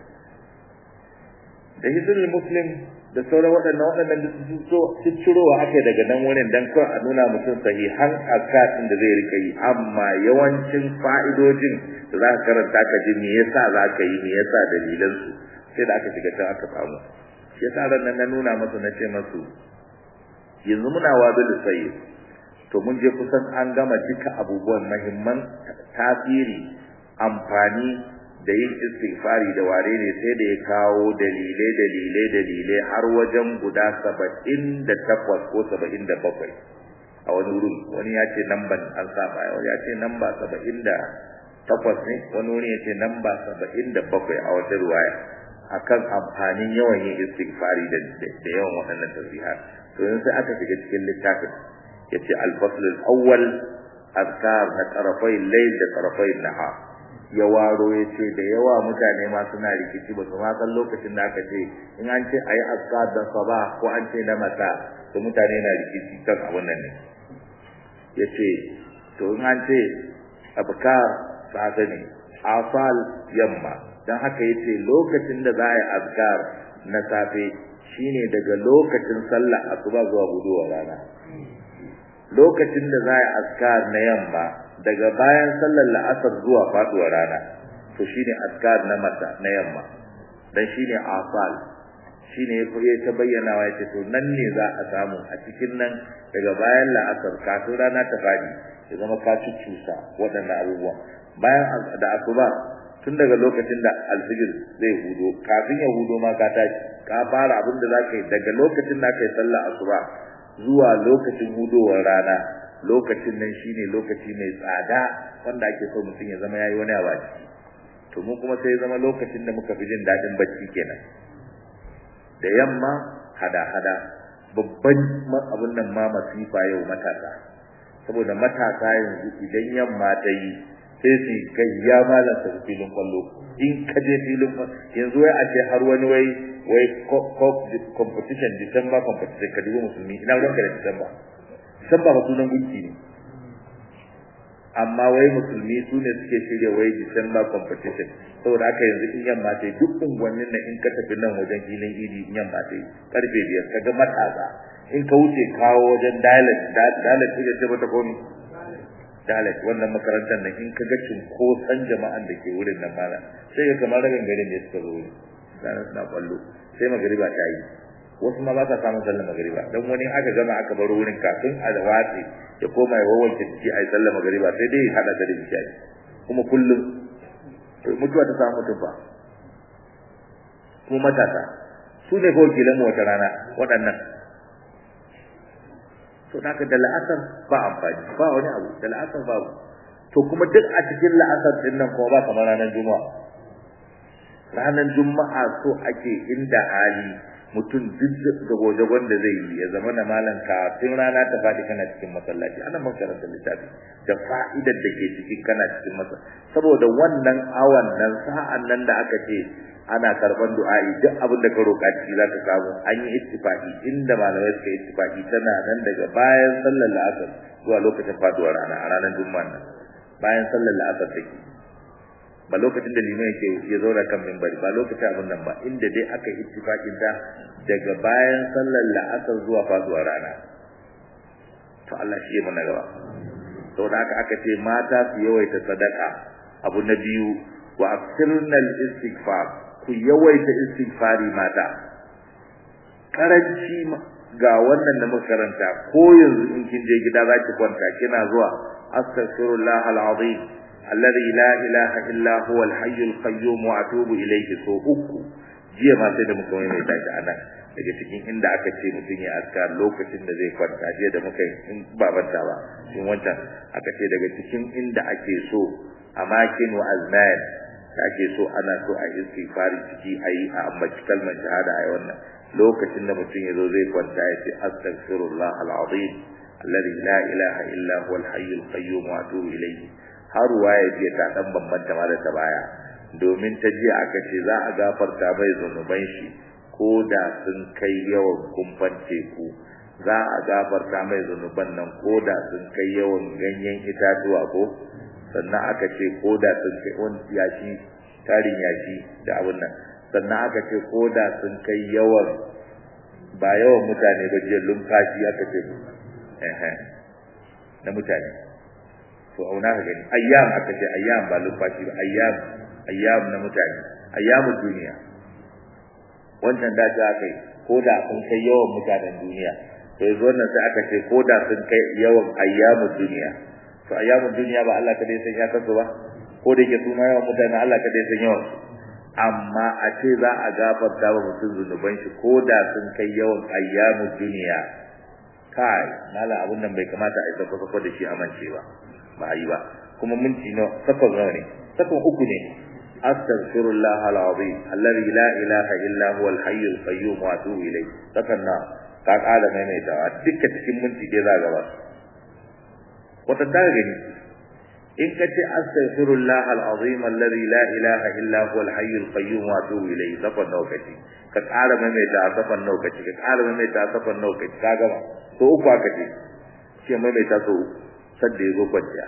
S1: da hizbul muslim da sauran waɗannan waɗannan da su cirowa aka daga nan wurin dan kawai a nuna mutum sahihan azkar din da zai rika yi amma yawancin fa'idojin da za ka karanta ka ji me yasa za ka yi me yasa dalilansu sai da aka shiga can aka samu shi yasa ran nan na nuna masu na ce masu yanzu muna wabil sayyid to mun je kusan an gama duka abubuwan mahimman tasiri amfani da yin istighfari da ware ne sai da ya kawo dalilai dalilai dalilai har wajen guda saba'in da takwas ko saba'in da bakwai a wani wurin wani ya ce namban an saba wani ya ce namba saba'in da takwas ne wani wuri ya ce namba saba'in da bakwai a wata ruwaya akan amfanin yawan yin istighfari da da yawan waɗannan tasbihar to yanzu sai aka shiga cikin littafin yace al-fasl al-awwal azkar na tarafai layl da tarafai nahar ya waro yace da yawa mutane ma suna rikici ba su ma san lokacin da aka ce in an ce ayi azkar da sabah ko an ce na mata to mutane na rikici kan abun nan ne yace to in an ce abkar safe ne afal yamma dan haka yace lokacin da za a yi azkar na safe shine daga lokacin sallah asuba zuwa guduwa rana lokacin da za a yi azkar na yamma daga bayan sallar la'asar zuwa faduwar rana to shine azkar na mata na yamma dan shine afal shine ya koyi ta bayyana wa yace to nan ne za a samu a cikin nan daga bayan la'asar kafin rana ta fadi ya zama ka cucusa waɗannan abubuwa bayan da asuba tun daga lokacin da alfijir zai hudo kafin ya hudo ma ka tashi ka fara abin da zaka yi daga lokacin da kai sallah asuba zuwa lokacin hudowar rana lokacin nan shine lokaci mai tsada wanda ake so mutum ya zama yayi wani abu a ciki to mu kuma sai zama lokacin da muka fi jin dadin bacci kenan da yamma hada hada babban abun nan ma masifa yau matasa saboda matasa yanzu idan yamma ta yi sai su kai ya malam sa filin kwallo in ka je filin yanzu wai a ce har wani wai wai competition December competition ka dubi musulmi ina ruwanka da December December ba sunan gunki ne amma wai musulmi su ne suke shirya wai December competition saboda haka yanzu in yamma ta duk unguwannin nan in ka tafi nan wajen filin idi in yamma ta karfe biyar ka ga matasa in ka wuce kawo wajen dialect dialect ita ce mata komi dialect wannan makarantar nan in ka ga cinkoson jama'an da ke wurin nan mala sai ga kamar ragan garin ne suka zo wurin sana suna kwallo sai magariba ta yi wasu ma ba sa samun sallar magariba dan wani aka gama aka bar wurin kafin a watsi ya koma ya wawanke ciki a yi sallar magariba sai dai hada da da bishai kuma kullum mutuwa ta samu mutum ba kuma matasa su ne kawai kilan wata rana waɗannan to naka da la'asar ba amfani ba wani abu da la'asar babu to kuma duk a cikin la'asar din nan kuma ba kamar ranar juma'a ranar juma'a so ake inda hali mutum duk da gojagon da zai yi ya zama na malam kafin rana ta faɗi kana cikin masallaci ana makarantar littafi da fa'idar da ke cikin kana cikin masa saboda wannan awan nan sa'an nan da aka ce ana karban du'a'i duk abin da ka roƙa ciki za ka samu an yi ittifaqi inda malamai suka yi ittifaqi tana nan daga bayan sallar la'asar zuwa lokacin faduwar rana a ranar juma'a nan bayan sallar la'asar take ba lokacin da liman yake ya zauna kan minbari ba lokacin abin nan ba inda dai aka yi ittifaqin ta daga bayan sallar la'asar zuwa faduwar rana to Allah shi ya mana gaba saboda haka aka ce mata su yawaita sadaka abu na biyu wa aksirna al-istighfar ku yawaita istighfari mata karanci ga wannan da makaranta ko yanzu in kin je gida zaki kwanta kina zuwa astaghfirullah al-azim alladhi la ilaha illa huwa al-hayy al-qayyum wa atubu ilayhi so uku jiya ma sai da muka mai mai tashi anan daga cikin inda aka ce mutum ya askar lokacin da zai kwanta jiya da muka in babanta ba in wancan aka ce daga cikin inda ake so amakin wa azman da ake so ana so a istighfari ciki ayi a ambaci kalmar shahada a wannan lokacin da mutum ya zo zai kwanta ya ce astaghfirullah al-azim alladhi la ilaha illa huwa al-hayy al-qayyum wa atubu ilayhi har waye ce ta dan bambanta ma da ta baya domin ta jiya aka ce za a gafarta bai zanuban shi ko da sun kai yawan kumfan teku za a gafarta mai zunuban nan koda sun kai yawan ganyen itatuwa ko sannan aka ce koda sun kai wani yashi tarin yashi da abin nan sannan aka ce koda sun kai yawan ba yawan mutane ba je lumfashi aka ce eh na mutane to auna ka gani ayyam aka ce ayyam ba lumfashi ba ayyam ayyam na mutane ayyamud duniya wannan da ta kai koda sun kai yawan mutanen duniya to yanzu wannan sai aka ce koda sun kai yawan ayyamud duniya to ayyamud duniya ba Allah kadai san ya kasu ba ko da yake suna yawan mutane Allah kadai san yawan su amma a ce za a gafarta wa mutum zunuban shi ko da sun kai yawan ayyamu duniya kai mala abun nan bai kamata a isa kusa da shi amince ba ba yi ba kuma minti nawa sakon nawa ne sakon uku ne astaghfirullah alazim alladhi la ilaha illa huwa alhayy alqayyum wa atubu ilayh sakon na ka kala maimaitawa dukkan cikin minti dai za gaba wata ta gani in ka ce astaghfirullah alazim alladhi la ilaha illa huwa alhayy alqayyum wa atubu ilayhi safan lokaci ka ƙara maimaita a safan lokaci ka ƙara maimaita a safan lokaci ka gama so uku aka ce ce maimaita so uku sadda ya zo kwanciya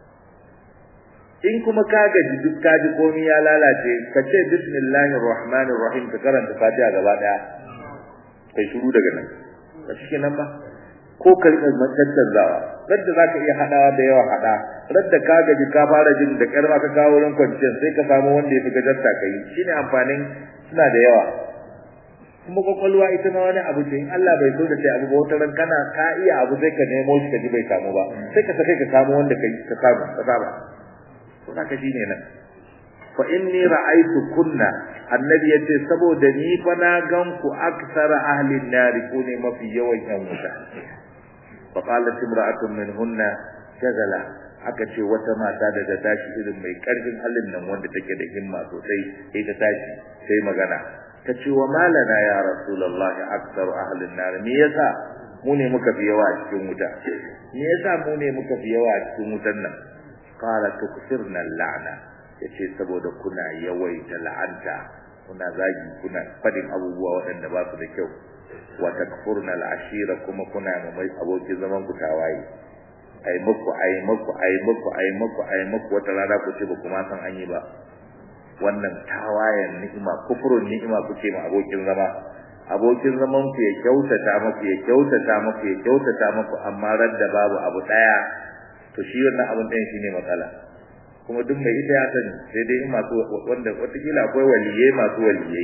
S1: in kuma ka gaji duk ka ji komai ya lalace ka ce bismillahir rahmanir rahim ka karanta fatiha gaba daya kai shiru daga nan ka shi nan ba ko ka rika tattanzawa radda zaka iya hadawa da yawa hada radda ka gaji ka fara jin da karma ka kawo wurin kwanciyar sai ka samu wanda ya fi gajarta kai shine amfanin suna da yawa kuma kwakwalwa ita ma wani abu ce in Allah bai so da sai abu ba wata ran kana ka iya abu sai ka nemo shi ka ji bai samu ba sai ka sake ka samu wanda kai ka samu ka saba to haka shine nan fa inni ra'aytu kunna annabi yace saboda ni fa na gan ku aksara ahli an-nar ku ne mafi yawan yan wuta fa qalat imra'atun minhunna shagala aka ce wata mata da ta tashi irin mai karfin halin nan wanda take da himma sosai sai ta tashi sai magana ta ce wa malana ya rasulullah aktsaru ahli an-nar me yasa mu ne muka fi yawa a cikin wuta me yasa mu ne muka fi yawa a cikin wutan nan qala tukfirna al-la'na yace saboda kuna yawaita la'anta kuna zagi kuna fadin abubuwa waɗanda ba su da kyau wa takfurna al-ashira kuma kuna mai abokin zaman ku tawaye ai muku ai muku ai muku ai muku ai muku wata rana ku ce ba kuma san an yi ba wannan tawayen ni'ima kufurun ni'ima kuke ma abokin zama abokin zaman ku ya kyautata muku ya kyautata muku ya kyautata muku amma radda babu abu daya to shi wannan abun ɗayan shine matsala kuma duk mai ita ya sani sai dai masu wanda watakila akwai waliyai masu waliyai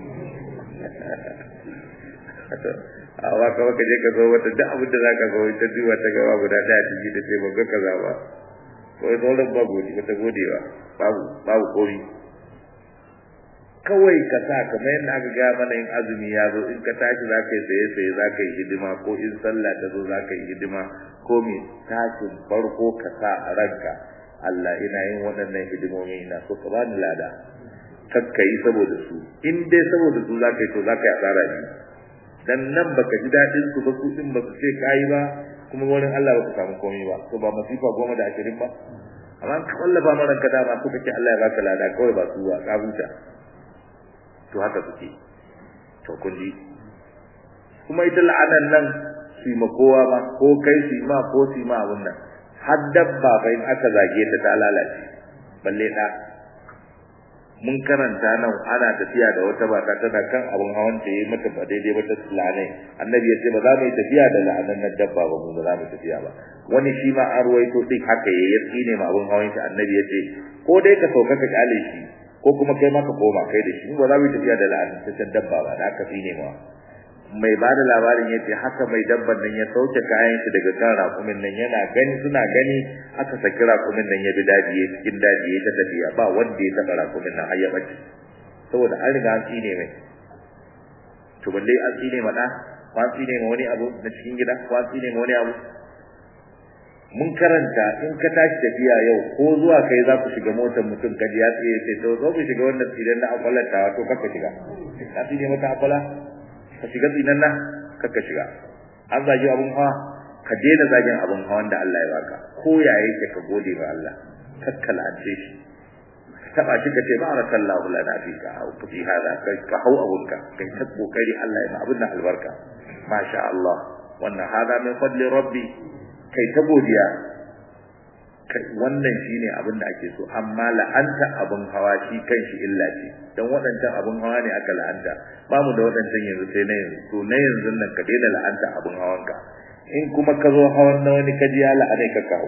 S1: a waka waka je ka zo wata duk abin da za ka zo ita duba ta gaba guda ɗaya ta ji da ce ban ga kaza ba kawai sauran ba gode ba ta gode ba babu babu komi kawai ka sa kamar yadda aka gaya mana in azumi ya zo in ka tashi za ka yi saye saye za ka yi hidima ko in sallah ta zo za ka yi hidima ko mai tashin farko ka sa a ranka Allah ina yin waɗannan hidimomi ina so ka bani lada kakka yi saboda su in dai saboda su za ka yi to za ka yi asara ne dan nan baka ji daɗin su ba su din ba su ce kayi ba kuma wurin Allah ba ka samu komai ba to ba masifa goma da ashirin ba amma ka wallafa mara ka dama ko kake Allah ya baka lada kawai ba su ba ka huta to haka suke to kun ji kuma ita la'anan nan su ma kowa ma ko kai su ma ko su ma abun nan har dabba fa in aka zage ta ta lalace balle da mun karanta nan ana tafiya da wata bata tana kan abun hawan ta yi mata ba daidai ba ta tsulane annabi ya ce ba za mu yi tafiya da la'anan nan dabba ba mu ba za mu tafiya ba wani shi ma an ruwaito din haka yayi ya tsine ma abun hawan shi annabi ya ce ko dai ka sauka ka kyale shi ko kuma kai ma ka koma kai da shi ba za mu yi tafiya da la'anan ta dabba ba da aka tsine ma mai ba da labarin ya ce haka mai dabban nan ya sauke kayan shi daga kan rakumin nan yana gani suna gani aka saki rakumin nan ya bi daji ya cikin daji ya ta tafiya ba wanda ya taɓa rakumin nan har ya bace saboda an riga an tsine mai to balle an tsine ma ɗa ko an tsine ma wani abu na cikin gida ko an tsine ma wani abu mun karanta in ka tashi tafiya yau ko zuwa kai za ku shiga motar mutum kaji ya tsaye sai to zo ku shiga wannan tsiren na akwalar ta to kaka shiga ka tsine mata akwala ka shiga tsinan nan kaka shiga an zagi abun hawa ka daina zagin abun hawan da Allah ya baka ko ya yake ka gode wa Allah kakkalance shi taba shi ka ce barakallahu lana fika au fi hada kai ka hau abunka kai ta kokari Allah ya ma abun nan albarka masha Allah wannan hada min fadli rabbi kai ta godiya wannan shine abin da ake so amma la'anta abin hawa shi kanshi illa ce dan waɗancan abin hawa ne aka la'anta ba mu da waɗancan yanzu sai na yanzu to na yanzu nan ka daina la'anta abin hawanka in kuma ka zo hawan na wani kaji ya la'anai ka kawo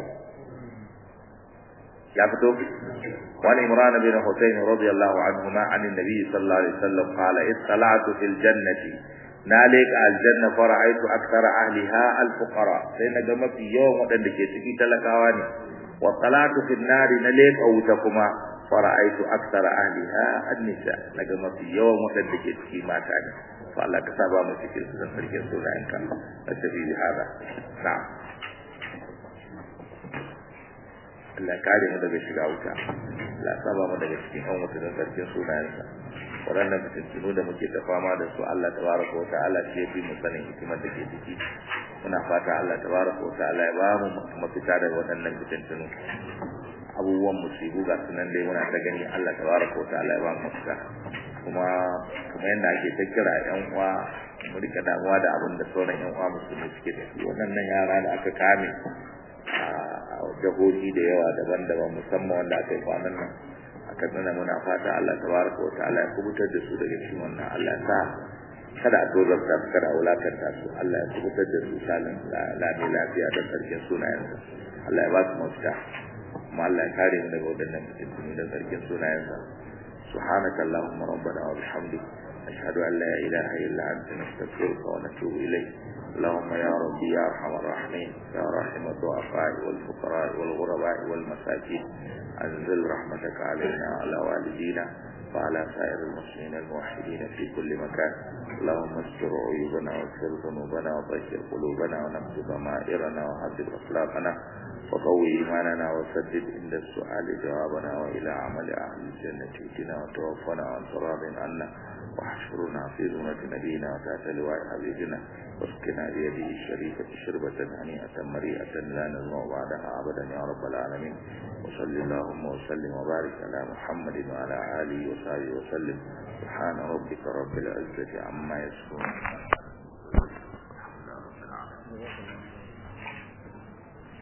S1: ya fito وعن عمران بن حسين رضي الله عنهما عن النبي صلى الله عليه وسلم قال اطلعت في الجنة نالك الجنة فرأيت أكثر أهلها الفقراء سينا ما في يوم ودن دكي تكي تلقاواني واطلعت في النار نالك أو تكما فرأيت أكثر أهلها النساء نجم في يوم ودن دكي تكي ما تاني فالله كسابا مسكين سنة فريق سنة إن كان نستفيد هذا نعم Allah kare mu daga shiga wuta Allah saba mu daga cikin an wuta don sarkin sunayensa waɗannan fitintunu da muke ta fama da su Allah tabaraka wa ta'ala shi ya fi mu sanin hikimar da ke ciki muna fata Allah tabaraka wa ta'ala ya ba mu mafita daga waɗannan fitintunu abubuwan musibu ga sunan dai muna ta gani Allah tabaraka wa ta'ala ya ba mu mafita kuma kuma yadda ake ta kira yan uwa mu rika damuwa da abin da sauran yan uwa musulmi suke da shi waɗannan yara da aka kame a jahohi da yawa daban-daban musamman wanda aka yi kwanan nan aka nuna muna fata Allah tabaraka wa ta'ala ya kubutar da su daga cikin wannan Allah sa kada a tozarta su kada a wulakanta su Allah ya kubutar da su salin lami lafiya da sarkin sunayensa Allah ya ba su mafita kuma Allah ya kare mu daga waɗannan fitintunu da sarkin sunayensa سبحانك اللهم ربنا وبحمدك أشهد أن لا إله إلا أنت نستغفرك ونتوب إليك اللهم يا ربي يا أرحم الراحمين يا رحم الضعفاء والفقراء والغرباء والمساكين أنزل رحمتك علينا وعلى والدينا وعلى سائر المسلمين الموحدين في كل مكان اللهم استر عيوبنا واغفر ذنوبنا وطهر قلوبنا ونقض ضمائرنا وهذب أخلاقنا وقوي إيماننا وسدد عند السؤال جوابنا وإلى عمل أهل الجنة ائتنا وتوفنا وأنت راض عنا واحشرنا في زمرة نبينا وتحت لواء حبيبنا واسقنا بيده الشريفة شربة هنيئة مريئة لا نزمع بعدها أبدا يا رب العالمين وصل اللهم وسلم وبارك على محمد وعلى آله وصحبه وسلم سبحان ربك رب العزة عما يصفون